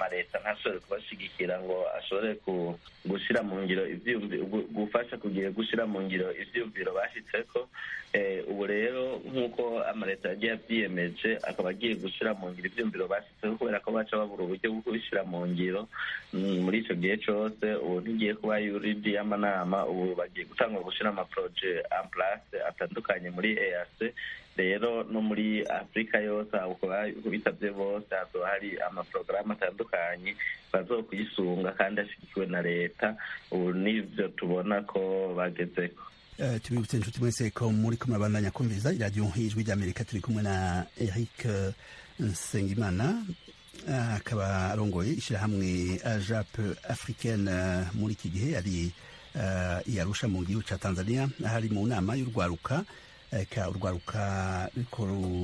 amaleta ntashobore kubashigikira ngo ashobore gushyira mu ngiro gufasha kugira gushyira mu ngiro ivyumviro bashyitseko ubu rero nk'uko amaleta yagiye abyiyemeje akaba agiye gushyira mu ngiro ivyumviro bashyitseho kubera ko baca babura uburyo bwo kubishyira mu ngiro muri icyo gihe cyose ubu ntigiye kuba yuridi y'amanama ubu bagiye gutangwa gushyira amaproje en place atandukanye muri eac rero no muri afurika yose bitabye bose hazoba hari amaporogaramu atandukanye bazokuyisunga kandi ashyigikiwe na leta ubu nivyo tubona ko bagezeko tubibutse inshuti mwese ko muri ko murabandanya kumviriza iradiyo ijwi ry'amerika turi kumwe na eric nsengimana akaba arongoye ishyirahamwe ajap africaine muri iki gihe ari iyarusha mu gihugu cya tanzania ahari mu nama y'urwaruka ka urwaruka ruriko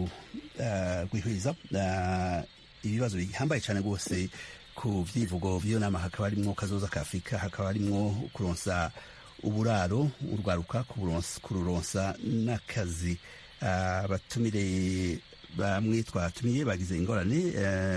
rwihwiza ibibazo bihambaye cyane rwose ku vyivugo vy'iyo nama hakaba harimwo kazoza ka afurika hakaba harimwo kuronsa uburaro urwaruka kururonsa n'akazi abatumire bamwe twatumiye bagize ingorane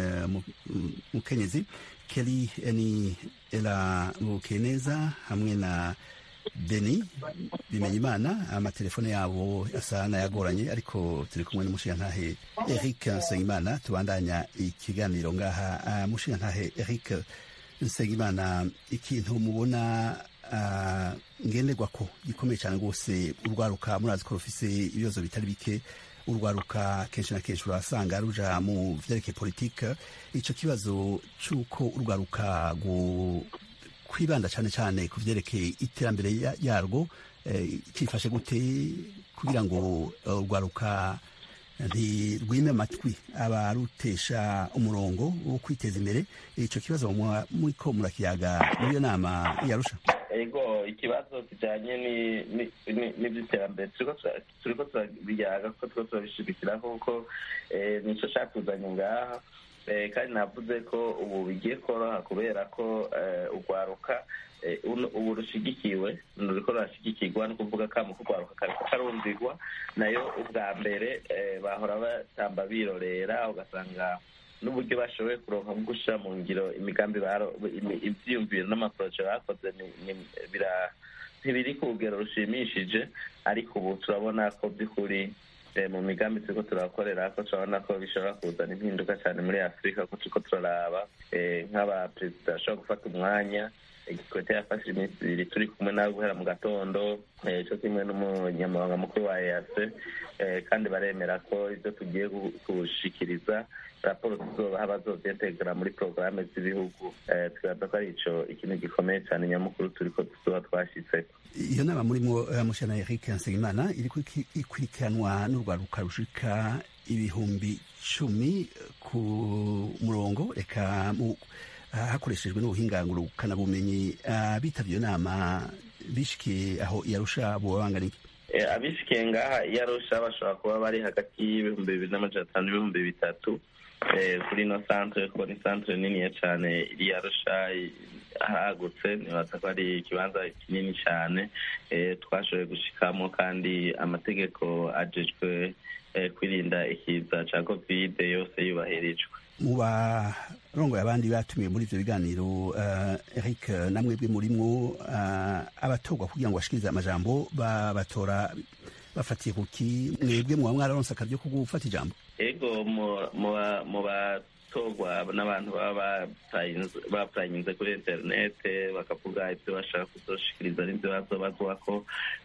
mukenyezi keri ni era bukeneza hamwe na beni bimenya imana amatelefone yabo asa n'ayagoranye ariko turi kumwe n'umushingantahe eric nsengimana tubandanya ikiganiro ngaha mushingantahe eric nsengimana ikintu mubona ngenderwa ko gikomeye cyane rwose urwaruka murazi ko rufise ibibazo bitari bike urwaruka kenshi na kenshi urasanga ruja mu vyerekeye politike ico kibazo c'uko urwaruka kwibanda cyane cyane ku vyerekeye iterambere yarwo cyifashe gute kugira ngo urwaruka ntirwime amatwi abarutesha umurongo wo kwiteza imbere ico kibazo muriko murakiyaga muri iyo nama yarusha ego ikibazo kijanye n'ivy'iterambere turiko turabiyaga kuko turiko turabishigikiraho kuko nico catuzanye ngaha kandi navuze ko ubu bigiye koroha kubera ko urwaruka ubu rushigikiwe ruriko rurashigikirwa no kuvuga kamo k'urwaruka kariko karumvigwa nayo ubwa mbere bahora batamba birorera ugasanga n'uburyo bashoboye kuronka bwo gushira mu ngiro imigambi ivyiyumviro n'amaporoje bakoze ntibiri ku rugero rushimishije ariko ubu turabona ko by'ukuri mu migambi turiko turakorera ko turabona ko bishobora kuzana impinduka cyane muri afurika ko turiko turaraba nk'abaperezida bashobora gufata umwanya igikwete yafashe iminsi ibiri turi kumwe nawe guhera mu gatondo cyo kimwe n'umunyamabanga mukuru wa eac kandi baremera ko ibyo tugiye gushikiriza raporo tuzobaha bazovyetegera muri porogaramu z'ibihugu twibaza ko ari ico ikintu gikomeye cyane nyamukuru turiko tuzoba twashitseko iyo nama murimo mushana eric nsengimana iriko ikurikiranwa n'urwaruka rushika ibihumbi cumi ku murongo reka hakoreshejwe n'ubuhinga ngurukanabumenyi abitabye iyo nama bishikiye aho iyarusha boba bangana iki abishikiye ngaha iyarusha bashobora kuba bari hagati y'ibihumbi bibiri n'amajana atanu n'ibihumbi bitatu kuri ino santere kuko ni santere niniya cyane iri yarusha hagutse nibaza ko ari ikibanza kinini cyane twashoboye gushikamo kandi amategeko ajejwe kwirinda ikiza cya kovide yose yubahirijwe mu barongoye abandi batumiwe muri ivyo biganiro eric namwebwe murimwo abatorwa kugira ngo bashikirize amajambo babatora bafatiye kuki mwebwe muba mwararonse akaryo ko gufata ijambo ego mu batorwa n'abantu baba bapurayinze kuri interinete bakavuga ibyo bashaka kuzoshikiriza n'ibyo bazobazwako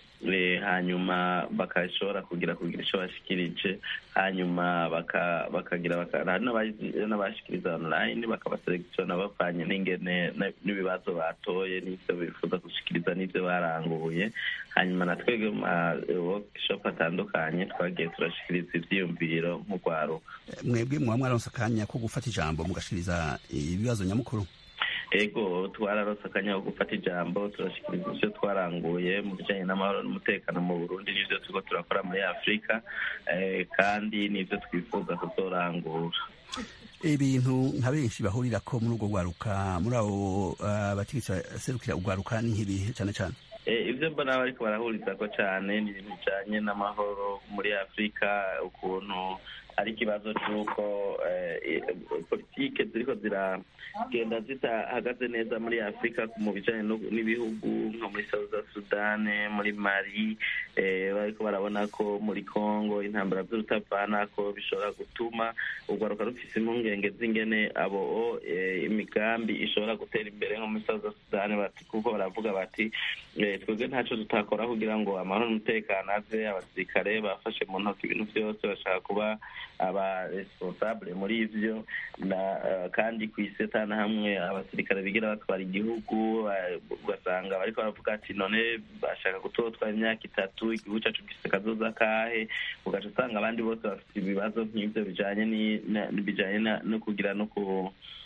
hanyuma bakashobora kugira kugira icyo bashikirije hanyuma bakagira n'abashikiriza online bakabaselekisiona bavanye n'ingene n'ibibazo batoye n'ibyo bifuza gushikiriza n'ibyo baranguye hanyuma na twebwe mu workshop atandukanye twagiye turashikiriza ivyiyumviro nk'urwaruka mwebwe muba mwaronse akanya ko gufata ijambo mugashikiriza ibibazo nyamukuru ego twararose akanya ko gufata ijambo turashikiriza ivyo twaranguye mu bijanye n'amahoro n'umutekano mu burundi n'ivyo turiko turakora muri afurika kandi n'ivyo twifuza kuzorangura ibintu nka benshi bahurira ko muri urwo rwaruka muri abo bategetsi baserukira urwaruka ni nk'ibihe cane cane ibyo mbona bariko barahurizako cyane ni ibintu bijanye n'amahoro muri afurika ukuntu ari ikibazo cy'uko politike ziriko ziragenda zitahagaze neza muri afurika mu bijanye n'ibihugu nko muri south sudan muri mali bariko barabona ko muri congo intambara z'urutavanako bishobora gutuma urwaruka rufise impungenge z'ingene abo imigambi ishobora gutera imbere nko muri south sudan kuko baravuga bati twebwe ntaco tutakora kugira ngo amahoro n'umutekano aze abasirikare bafashe mu ntoki ibintu byose bashaka kuba aba responsable muri ivyo kandi ku isi atana hamwe abasirikare bigira batwara igihugu ugasanga bariko baravuga ati none bashaka kutotwara imyaka itatu igihugu cacu gifise kazoza kahe ugaca usanga abandi bose bafite ibibazo nk'ivyo bijanye bijanye no kugira no ku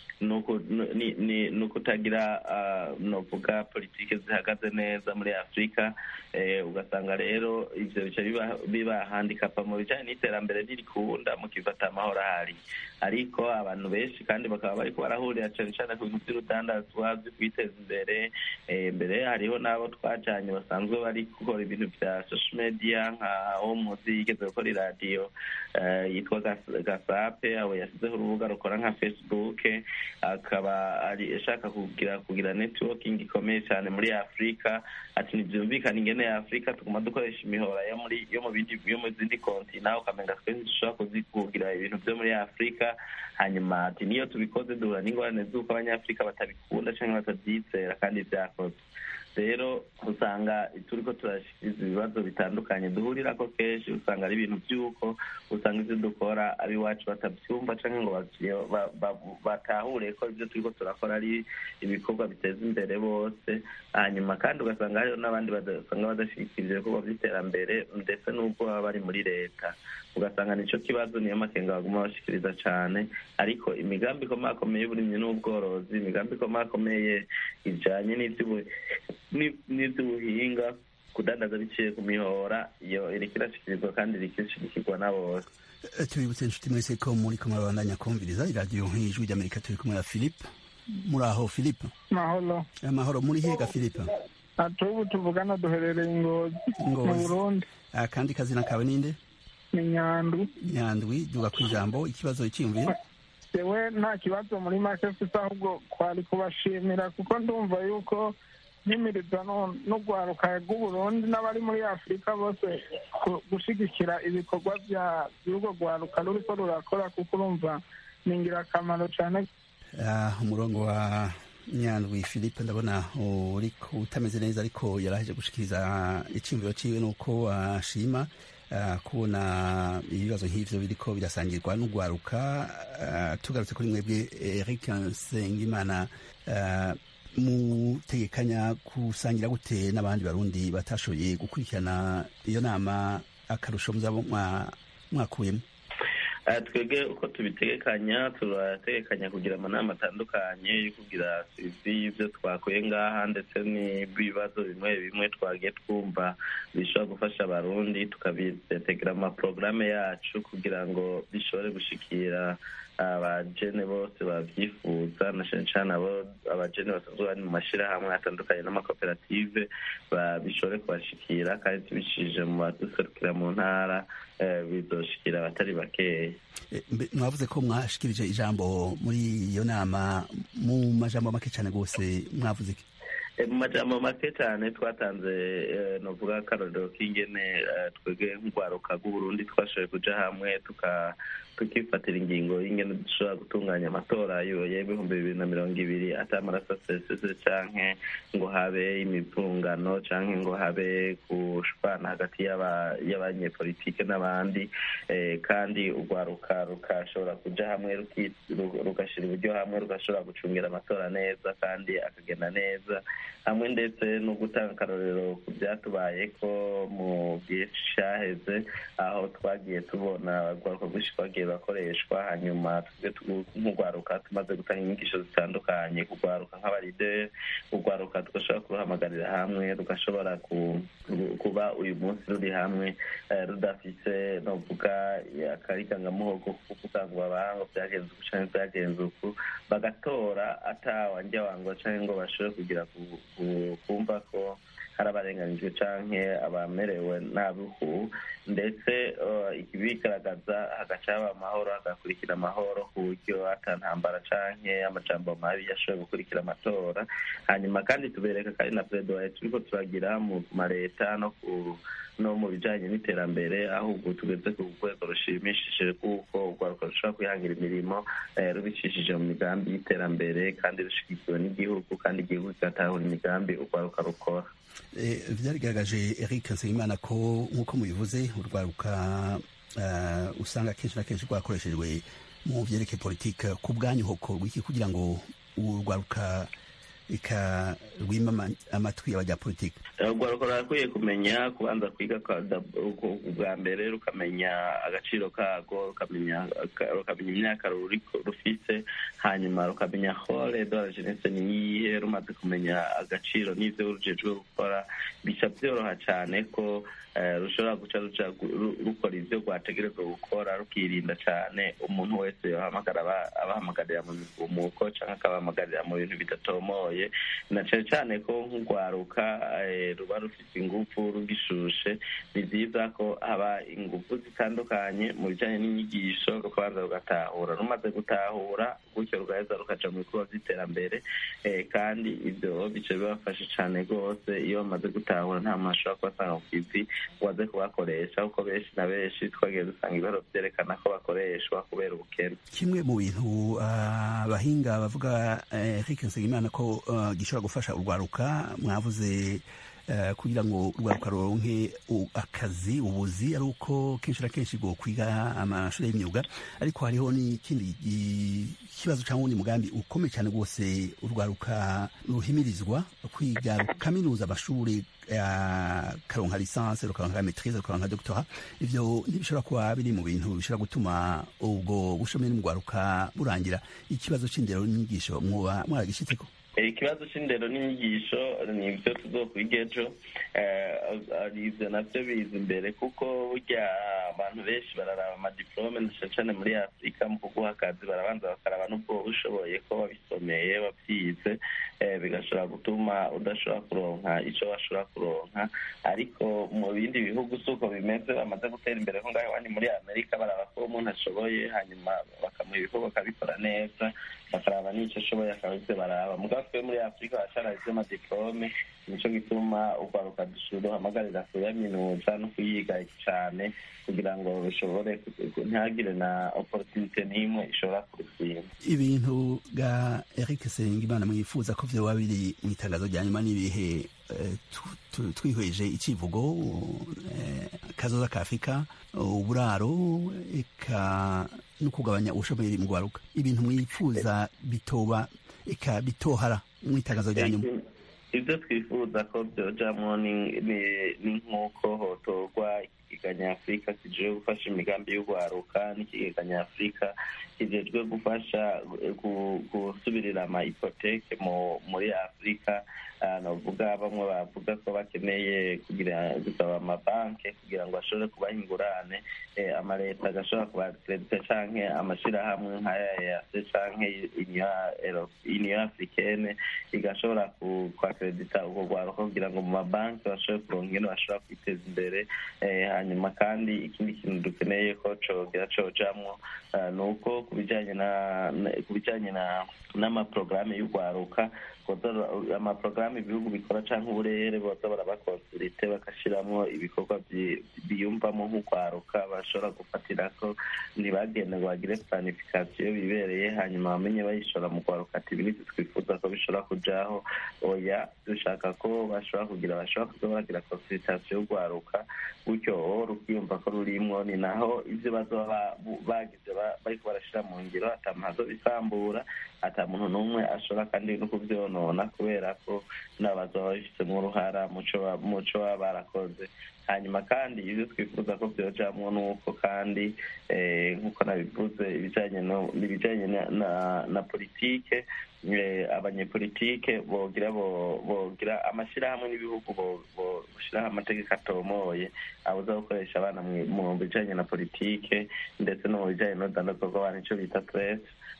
no kutagira novuga politike zihagaze neza muri afurika ugasanga rero ivyo bica biba handikapa mu bijanye n'iterambere ntirikunda mukifata amahoro ahari ariko abantu benshi kandi bakaba bariko barahurira cane cane ku bintu vy'urudandazwa vyo kwiteza imbere mbere hariho n'abo twajanye basanzwe bari gukora ibintu vya social media nka wo muzi yigeze gukora iradiyo yitwa gasape abo yasizeho urubuga rukora nka facebook akaba ari ashaka kugira kugira networking ikomeye cyane muri afurika ati ntibyumvikana ingene ya afurika tuguma dukoresha imihora yo muri yo mu bindi yo mu zindi kontina ukamenga twese dushobora kugira ibintu byo muri afurika hanyuma ati niyo tubikoze duhura n'ingorane z'uko abanyafurika batabikunda cyangwa batabyizera kandi byakozwe rero usanga turiko turashikiriza ibibazo bitandukanye duhurirako kenshi usanga ari ibintu by'uko usanga ivyo dukora ab'iwacu batavyumva canke ngo batahure ko ivyo turiko turakora ari ibikorwa biteza imbere bose hanyuma kandi ugasanga hariho n'abandi basanga badashigikira ivyo bikorwa vy'iterambere ndetse n'ubwo baba bari muri leta ugasanga nico kibazo niyo makenga baguma bashikiriza cane ariko imigambi ikomakomeye y'uburimyi n'ubworozi imigambi ikomakomeye ijanye n'ivy'ubuhinga kudandaza biciye ku mihora iyo iriko irashikirizwa kandi iriko irashigikirwa na bose tubibutse inshuti mwese ko muri kumwe babandanya kumviriza iradiyo nk'ijwi ry'amerika turi kumwe na philippe muri aho philippe mahoro amahoro muri hega philippe atubu tuvugana duherereye ingozi mu burundi akandi kazina kawe ninde ni nyandwi nyandwi duga ku ijambo ikibazo cyiyumviye yewe nta kibazo muri make mfite ahubwo kwari kubashimira kuko ndumva yuko nkimiriza n'urwaruka rw'uburundi n'abari muri afurika bose gushyigikira ibikorwa by'urwo rwaruka ruriko rurakora kuko urumva ni ingirakamaro cyane umurongo wa nyandwi philippe ndabona uriko utameze neza ariko yaraje gushikiriza icyumviro ciwe nuko ashima kubona ibibazo nk'ivyo biriko birasangirwa n'urwaruka tugarutse kuri mwebwe eric nsengimana mutegekanya gusangira gute n'abandi barundi batashoboye gukurikirana iyo nama akarusho muzaba mwakuyemo twebwe uko tubitegekanya turategekanya kugira amanama atandukanye yo kugira sivi y'ibyo twakuye ngaha ndetse n'ibibazo bimwe bimwe twagiye twumva bishobora gufasha abarundi tukabitegera amaporogaramu yacu kugira ngo bishobore gushikira abajene bose babyifuza na cyane cyane abo abajene basanzwe bari mu mashyirahamwe atandukanye n'amakoperative bishobore kubashikira kandi tubicishije mu baduserukira mu ntara bizoshikira abatari bakeya mwavuze ko mwashikirije ijambo muri iyo nama mu majambo make cyane rwose mwavuze iki mu majambo make cyane twatanze novuga akarorero k'ingene twebwe nk'urwaruka rw'uburundi twashoboye kuja hamwe tukifatira ingingo y'ingene dushobora gutunganya amatora y'ibihumbi bibiri na mirongo ibiri ata amaraso asesese canke ngo habe imivungano canke ngo habe gushwana hagati y'abanyepolitike n'abandi kandi urwaruka rukashobora kuja hamwe rugashira uburyo hamwe rugashobora gucungira amatora neza kandi akagenda neza hamwe ndetse no gutanga akarorero ku byatubayeko mu gihe caheze aho twagiye tubona urwaruka rwinshi rwagiye bakoreshwa hanyuma twebwe nk'urwaruka tumaze gutanga inyigisho zitandukanye kurwaruka nk'abarideri urwaruka tugashobora kuruhamagarira hamwe rugashobora kuba uyu munsi ruri hamwe rudafise novuga akarikangamuhogo ko kuvuga ngo babanga byagenze uku canke byagenze uku bagatora ata wanjya wangwa canke ngo bashobore kugira kumva ko hari abarenganijwe canke abamerewe nabi uku ndetse ibigaragaza hagaca haba amahoro hagakurikira amahoro ku buryo ata ntambara canke amajambo mabi yashoboye gukurikira amatora hanyuma kandi tubereka kandi na predoye turiko turagira mu mareta no ku no mu bijanye n'iterambere aho ubu tugeze ku rwego rushimishije kuko urwaruka rushobora kwihangira imirimo rubicishije mu migambi y'iterambere kandi rushigikiwe n'igihugu kandi igihugu kigatahura imigambi urwaruka rukora byarigaragaje eric nsengimana ko nk'uko mubivuze urwaruka usanga kenshi na kenshi rwakoreshejwe mu byerekeye politike ku bwanyu hokorwa iki kugira ngo urwaruka ika rwima amatwi y'abanyapolitiki urwaruka rurakwiye kumenya kubanza kwiga bwa mbere rukamenya agaciro kago rukamenya imyaka rufite hanyuma rukamenya hore de la jeunesse ni iyihe rumaze kumenya agaciro n'ibyo rujejwe gukora bica byoroha cyane ko rushobora guca ruca rukora ibyo rwategerezwa gukora rukirinda cyane umuntu wese yohamagara abahamagarira mu migumuko cyangwa akabahamagarira mu bintu bidatomoye na cyane cyane ko nk'urwaruka ruba rufite ingufu rugishushe ni byiza ko haba ingufu zitandukanye mu bijyanye n'inyigisho rukabanza rugatahura rumaze gutahura gutyo rugaheza rukaja mu bikorwa by'iterambere kandi ibyo bice bibafasha cyane rwose iyo bamaze gutahura nta muntu ashobora kubasanga ku kivi waze kubakoresha kuko benshi na benshi twagiye dusanga ibiharo byerekana ko bakoreshwa kubera ubukene kimwe mu bintu abahinga bavuga Eric Nsengimana ko gishobora gufasha urwaruka mwavuze kugira ngo urwaruka ruronke akazi ubuzi ari uko kenshi na kenshi ngo kwiga amashuri y'imyuga ariko hariho n'ikindi kibazo cyangwa undi mugambi ukomeye cyane rwose urwaruka ruhimirizwa kwiga kaminuza amashuri karonka lisansi rukaronka maitrise rukaronka doctora ivyo ntibishobora kuba biri mu bintu bishobora gutuma ubwo bushomeri n'urwaruka burangira ikibazo c'indero n'inyigisho mwoba mwaragishitseko ikibazo c'indero n'inyigisho ni ibyo tuzokwiga ejo ivyo navyo biza imbere kuko burya abantu benshi bararaba amadiplome na cane muri afurika mu kuguha akazi barabanza bakaraba n'ubwo ushoboye ko wabisomeye wabyize bigashobora gutuma udashobora kuronka ico washobora kuronka ariko mu bindi bihugu si uko bimeze bamaze gutera imbere nko ngaho iwanyu muri amerika baraba ko umuntu ashoboye hanyuma bakamuha ibikorwa akabikora neza bakaraba n'icyo ashoboye akaba ivyo baraba mugabo twe muri afurika baracaraye ivy'amadiplome nico gituma urwaruka duhamagarira kuyaminuza no kuyiga cane kugira ngo bishobore ntihagire na opportunite n'imwe ishobora kurutsinda ibintu bwa eric sengimana mwifuza ko vyoba biri mu itangazo rya nyuma n'ibihe twihweje icivugo kazoza ka afurika uburaro eka no kugabanya ubushomeri mu rwaruka ibintu mwifuza bitoba eka bitohara mu itangazo rya nyuma ibyo twifuza ko byojamwo ni nk'uko hotorwa ikigega nyafurika kijejwe gufasha imigambi y'urwaruka n'ikigega nyafurika kijejwe gufasha gusubirira ama ipoteke muri afurika novuga bamwe bavuga ko bakeneye kugira gusaba amabanki kugira ngo ashobore kubaha ingurane amaleta agashobora kubakeredita canke amashirahamwe nk'aya yase canke union africaine igashobora kwakeredita urwo rwaruka kugira ngo mu mabanki bashobore kuronka ingene bashobora kwiteza imbere hanyuma kandi ikindi kintu dukeneye ko cogera cojamwo ni uko ku bijanye na ku bijanye n'amaporogaramu y'urwaruka amaporogaramu ibihugu bikora canke uburere boza barabakonsulite bagashiramwo ibikorwa biyumvamo nk'urwaruka bashobora gufatirako ntibagende ngo bagire planifikasiyo bibereye hanyuma bamenye bayishora mu rwaruka ati ibintu twifuza ko bishobora kujaho oya dushaka ko bashobora kugira bashobora kuza baragira konsulitasiyo y'urwaruka gutyo rukiyumva ko rurimwo ni naho ivyo bazoba bagize bariko barashira mu ngiro ata muntu azobisambura ata muntu n'umwe ashobora kandi no kuvyonona kubera ko nabo bazoba babifitemo uruhara muco baba barakoze hanyuma kandi ibyo twifuza ko byojamwo ni uko kandi nk'uko nabivuze ibijanye na politike abanyepolitike bogira bogira amashyirahamwe n'ibihugu boshiraho amategeko atomoye abuza gukoresha abana mu bijanye na politike ndetse no mu bijanye n'urudandazwa rw'abantu ico bita presse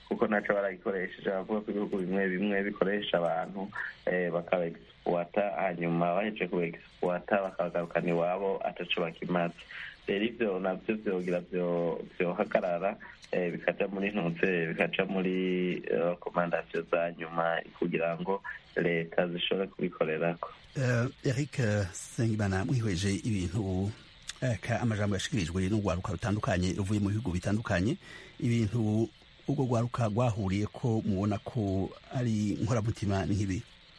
kuko naco baragikoresheje bavuga ko ibihugu bimwe bimwe bikoresha abantu bakaba egisipuwata hanyuma bahejeje kuba egisipuwata bakabagarukana iwabo ataco bakimaze rero ivyo navyo vyogira vyohagarara bikaja muri ntuze bikaja muri rekomandasiyo za nyuma kugira ngo leta zishobore kubikorerako eric sengimana mwihweje ibintu amajambo yashikirijwe n'urwaruka rutandukanye ruvuye mu bihugu bitandukanye ibintu urwo rwaruka rwahuriye ko mubona ko ari nkoramutima nk'ibi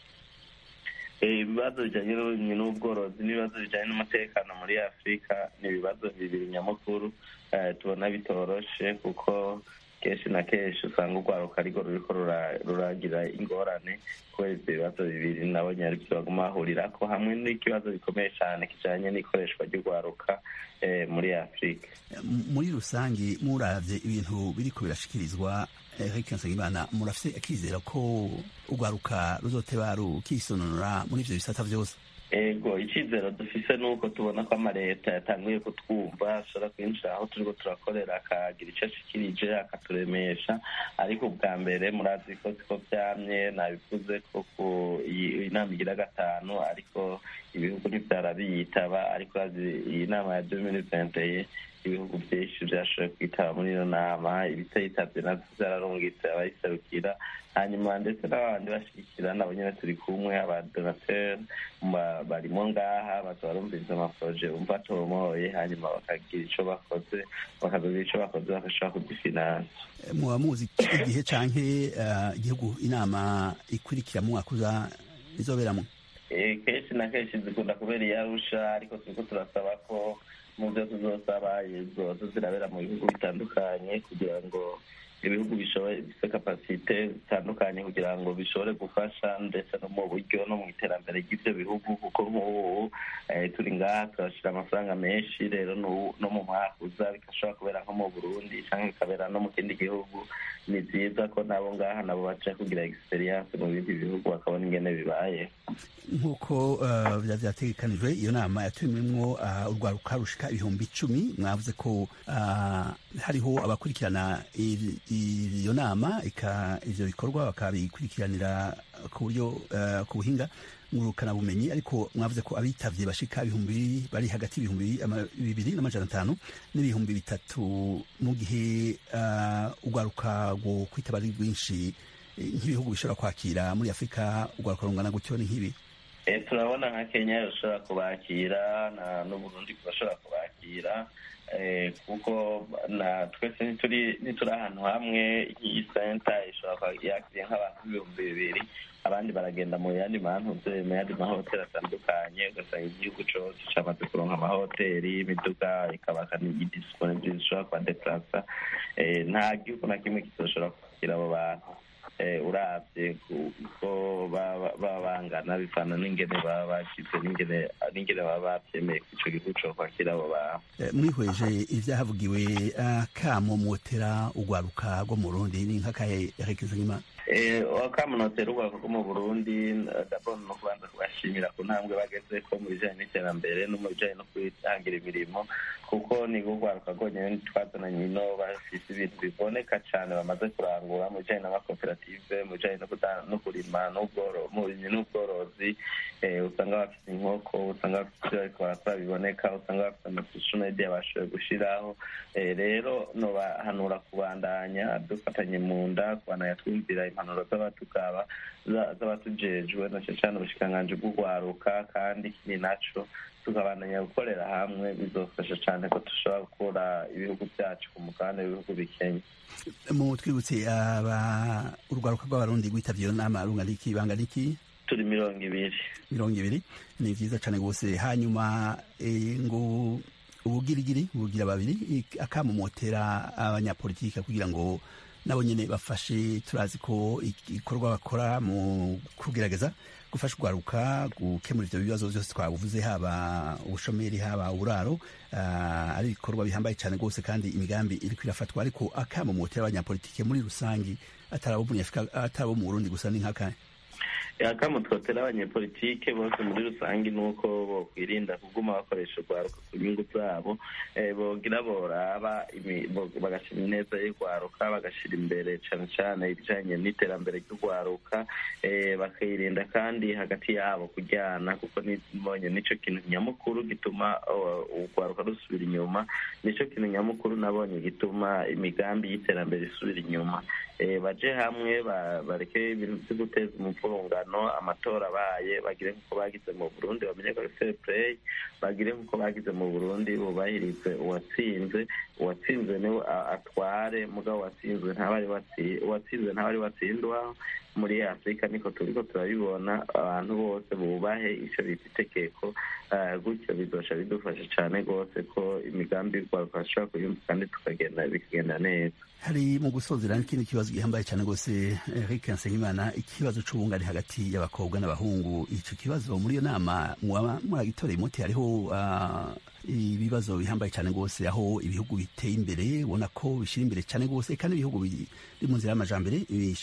ibibazo bijyanye n'uburimyi n'ubworozi n'ibibazo bijyanye n'umutekano muri afurika ni ibibazo bibiri nyamukuru tubona bitoroshe kuko kenshi na kenshi usanga urwaruka ariko ruriko ruragira ingorane kubera ibyo bibazo bibiri nabonye ari byo baguma bahurirako hamwe n'ikibazo gikomeye cyane kijanye n'ikoreshwa ry'urwaruka muri afurika muri rusange muravye ibintu biriko birashikirizwa Eric Nsengimana murafise akizera ko urwaruka ruzoteba rukisononora muri ivyo bisata vyose ego icizero dufise nuko tubona ko amaleta yatanguye kutwumva ashobora kwinjira aho turiko turakorera akagira ico ashikirije akaturemesha ariko ubwa mbere murazi ko siko vyamye nabivuze ko ku inama igira gatanu ariko ibihugu ntivyarabiyitaba ariko iyi nama ya deux mille vingt et ibihugu vyinshi vyashoboye kwitaba muri iyo nama ibitayitabye navyo vyararungitse abayiserukira hanyuma ndetse n'abandi bashigikira nabo nyene turi kumwe abadonateur barimo ngaha baza barumviriza amaporoje bumva atomoye hanyuma bakagira ico bakoze bakazogira ico bakoze bagashobora kugifinansa muba muzi igihe canke igihugu inama ikurikira mu mwaka uza izoberamwo kenshi na kenshi zikunda kubera iyarusha ariko turiko turasaba ko mu byo tuzosaba zoza zirabera mu bihugu bitandukanye kugira ngo ibihugu bishoboye bifite kapasite zitandukanye kugira ngo bishobore gufasha ndetse no mu buryo no mu iterambere ry'ibyo bihugu kuko nk'ubu turi ngaha turashyira amafaranga menshi rero no mu mwaka uza bigashobora kubera nko mu burundi cyangwa bikabera no mu kindi gihugu ni byiza ko nabo ngaha nabo baca kugira egisperiyanse mu bindi bihugu bakabona ingene bibaye nk'uko vyategekanijwe iyo nama yatumiwemwo urwaruka rushika ibihumbi icumi mwavuze ko hariho abakurikirana iyo nama ivyo bikorwa bakabikurikiranira ku buryo ku buhinga ngurukanabumenyi ariko mwavuze ko abitavye bashika ibihumbi bari hagati y'ibihumbi bibiri n'amajana atanu n'ibihumbi bitatu mu gihe urwaruka rwo kwitaba ari rwinshi nk'ibihugu bishobora kwakira muri afurika urwaruka rungana gutyo ni nk'ibi turabona nka kenya rushobora kubakira n'uburundi bashobora kubakira kuko na twese ntituri ahantu hamwe iyi senta ishobora yakiriye nk'abantu ibihumbi bibiri abandi baragenda mu yandi mantuze mu yandi mahoteli atandukanye ugasanga igihugu cose camaze kuronka amahoteli imiduga ikabaka n'idisiponibili zishobora kubadeplasa nta gihugu na kimwe kizoshobora kwakira abo bantu urabye kuko baba bangana bivana n'ingene baba bashize n'ingene baba bavyemeye ko ico gihugu co kwakira abo bantu mwihweje ivyahavugiwe kamo mwotera urwaruka rwo mu Burundi ni nk'akahe Nkima wakamunotera urwego rwo mu burundi dabona no kubanza kubashimira ku ntambwe bageze ko mu bijanye n'iterambere no mu bijanye no kwitangira imirimo kuko ni urwaruka rwonyene twazananye ino bafise ibintu biboneka cane bamaze kurangura mu bijanye n'amakoperative mu bijanye no kurima n'uburimyi n'ubworozi usanga bafise inkoko usanga bafise ivyo bariko barakora biboneka usanga bafise amasosho media bashoboye gushiraho rero nobahanura kubandanya dufatanye mu nda kubandanya twumvira impanuro z'abatukaba z'abatujejwe na cane ubushikiranganji bw'urwaruka kandi ikindi naco tukabandanya gukorera hamwe bizofasha cane ko dushobora gukura ibihugu vyacu ku mugabane w'ibihugu bikenya mu twibutse urwaruka rw'abarundi rwitavye iyo nama rungana iki bangana iki turi mirongo ibiri mirongo ibiri ni vyiza cane rwose hanyuma ngo ubugirigiri bugira babiri akamumotera abanyapolitike kugira ngo nabo nyene bafashe turazi ko igikorwa bakora mu kugerageza gufasha urwaruka gukemura ivyo bibazo vyose twavuze haba ubushomeri haba uburaro uh, ari ibikorwa bihambaye cane rwose kandi imigambi iriko irafatwa ariko akamumotera abanyapolitike muri rusangi atari abo mu Burundi gusa ni nk'akahe akamo twotera abanyepolitike bose muri rusange ni uko bokwirinda kuguma bakoresha urwaruka ku nyungu zabo bogira boraba bagashyira ineza y'urwaruka bagashyira imbere cyane cyane ibijyanye n'iterambere ry'urwaruka bakirinda kandi hagati yabo kujyana kuko nibonye nicyo kintu nyamukuru gituma urwaruka rusubira inyuma nicyo kintu nyamukuru nabonye gituma imigambi y'iterambere isubira inyuma baje hamwe bareke ibintu byo guteza umupfurungano amatora abaye bagire nk'uko bagize mu burundi bamenye ko ari fair play bagire nk'uko bagize mu burundi bubahirize uwatsinze uwatsinze niwe atware mugabo watsinzwe ntabari uwatsinzwe ntabari watsindwa muri afurika niko turiko turabibona abantu bose bubahe icyo bita itegeko gutyo bizosha bidufasha cyane rwose ko imigambi y'urwaruka bashobora kuyumva kandi tukagenda bikagenda neza hari mu gusozera n'ikindi kibazo gihambaye cyane rwose Eric Nsengimana ikibazo c'ubungane hagati y'abakobwa n'abahungu ico kibazo muri iyo nama mwaba mwagitoreye umuti hariho ibibazo bihambaye cyane rwose aho ibihugu biteye imbere ubona ko bishyira imbere cyane rwose kandi ibihugu biri mu nzira y'amajambere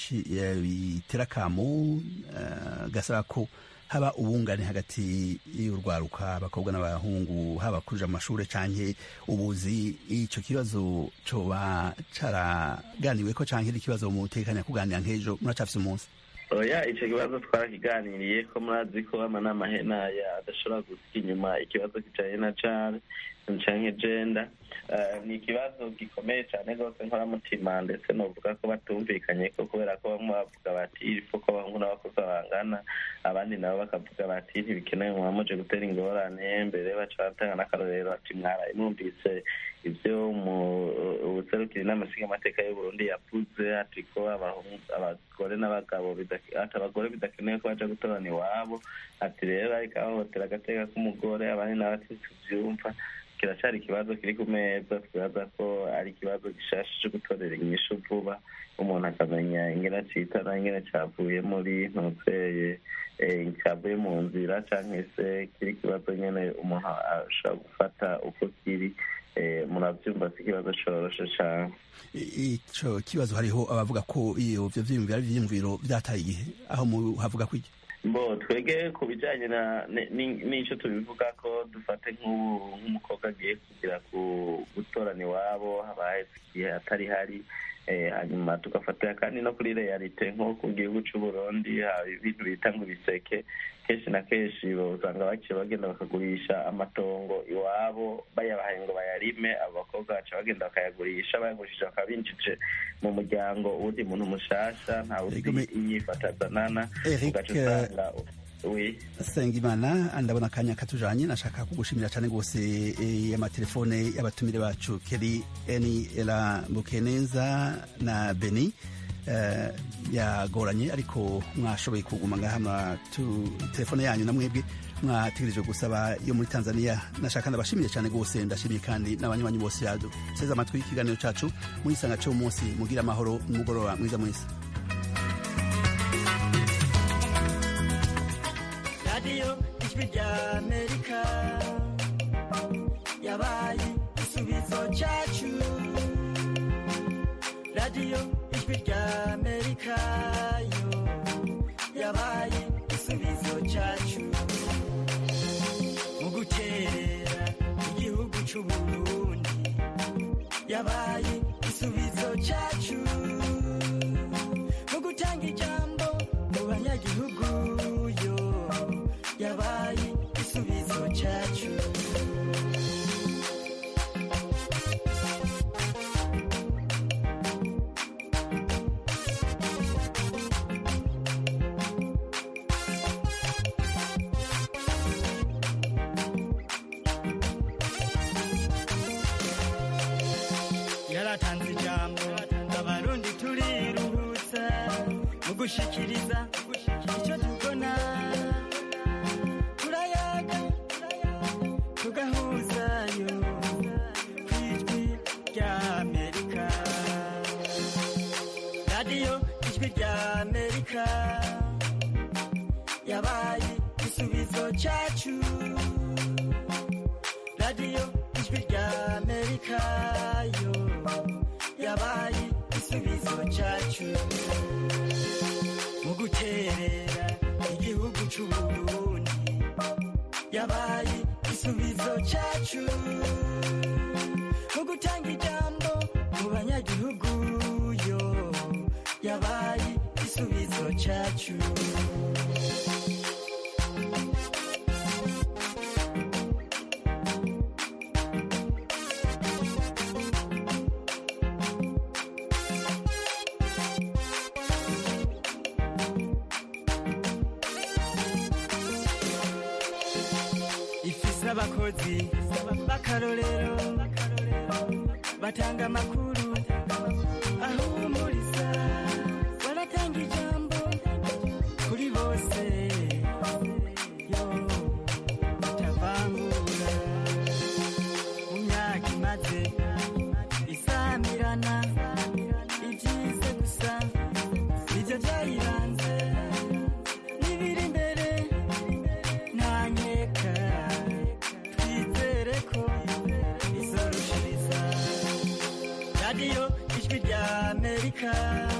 bitera akamo gasaba ko haba ubungane hagati y'urwaruka abakobwa n'abahungu haba kuja mu mashuri canke ubuzi ico kibazo coba caraganiwe ko canke ikibazo mutekanya kuganira nk'ejo muracafise umunsi oya ico kibazo twarakiganiriye ko murazi ko amanama henaya adashobora gusiga inyuma ikibazo kijanye na care canke jenda ni ikibazo gikomeye cyane rwose nkoramutima ndetse novuga ko batumvikanye ko kubera ko bamwe bavuga bati ifu ko abahungu n'abakobwa bangana abandi nabo bakavuga bati ntibikenewe muba muje gutera ingorane mbere baca batanga n'akarorero ati mwaraye mwumvise ibyo ubuserukiri n'amasiga amateka y'uburundi yavuze ati ko abagore n'abagabo ati abagore bidakenewe ko baja gutorana iwabo ati rero ariko ahohotera agateka k'umugore abandi nabo ati tuvyumva kiracyari ikibazo kiri ku meza twibaza ko ari ikibazo gishasha cyo gutorera inyishu vuba umuntu akamenya ingene citana ingene cavuye muri ntuzeye cyavuye mu nzira cyangwa se kiri ikibazo nyine umuntu ashobora gufata uko kiri murabyumva si ikibazo coroshe cyane ico kibazo hariho abavuga ko iyo vyo vyiyumviro ari ivyiyumviro vyataye igihe aho havuga ko iki bo twege ku bijyanye n'icyo tubivuga ko dufate nk'umukobwa agiye kugira gutorana iwabo habaye igihe atari hari hanyuma tugafatira kandi no kuri realite nko ku gihugu cy'u Burundi haba ibintu bita ngo ibiseke kenshi na kenshi usanga baciye bagenda bakagurisha amatongo iwabo bayabahaye ngo bayarime abo bakobwa baca bagenda bakayagurisha bayagurishije bakaba binjije mu muryango uwundi muntu mushasha ntawe uzi inyifato azanana ugaca usanga Sengimana ndabona akanya katujanye nashaka kugushimira cyane rwose amatelefone y'abatumire bacu Keri Eni Ela Bukeneza na Beni uh, yagoranye ariko mwashoboye kuguma ngaha telefone yanyu na mwebwe mwategereje gusaba yo muri Tanzania nashaka ndabashimiye cyane rwose ndashimiye kandi n'abanywanyi bose yaduteze amatwi y'ikiganiro cacu muri sanga cyo umunsi mugira amahoro n'umugoroba mwiza mwese radiyo ijwi rya amerika yabaye igisubizo cyacu radiyo ijwi rya amerika yo yabaye igisubizo cyacu mu guterera igihugu cy'u burundi yabaye igisubizo cyacu mu gutanga ijambo mu banyagihugu yo yabaye igisubizo cyacu yaratanze ijambo abarundi turiruhutsa mu gushikiriza icyo tubona turayaga tugahuzayo ku ijwi rya amerika radiyo ijwi rya amerika yabaye igisubizo cyacu radiyo ijwi rya amerika yo yabaye igisubizo cyacu mu guterera gihugu c'uburundi yabaye igisubizo cacu mu gutanga ijambo mu banyagihugu yo yabaye igisubizo cacu ifise abakozi b'akarorero batanga amakuru ahumuriza baratanga ijambo kuri bose yo batavangura mu myaka imaze isamirana ibyize gusa nibyo byayiranze n'ibiri imbere ntanyeka twizere ko izorushiriza radiyo ijwi rya amerika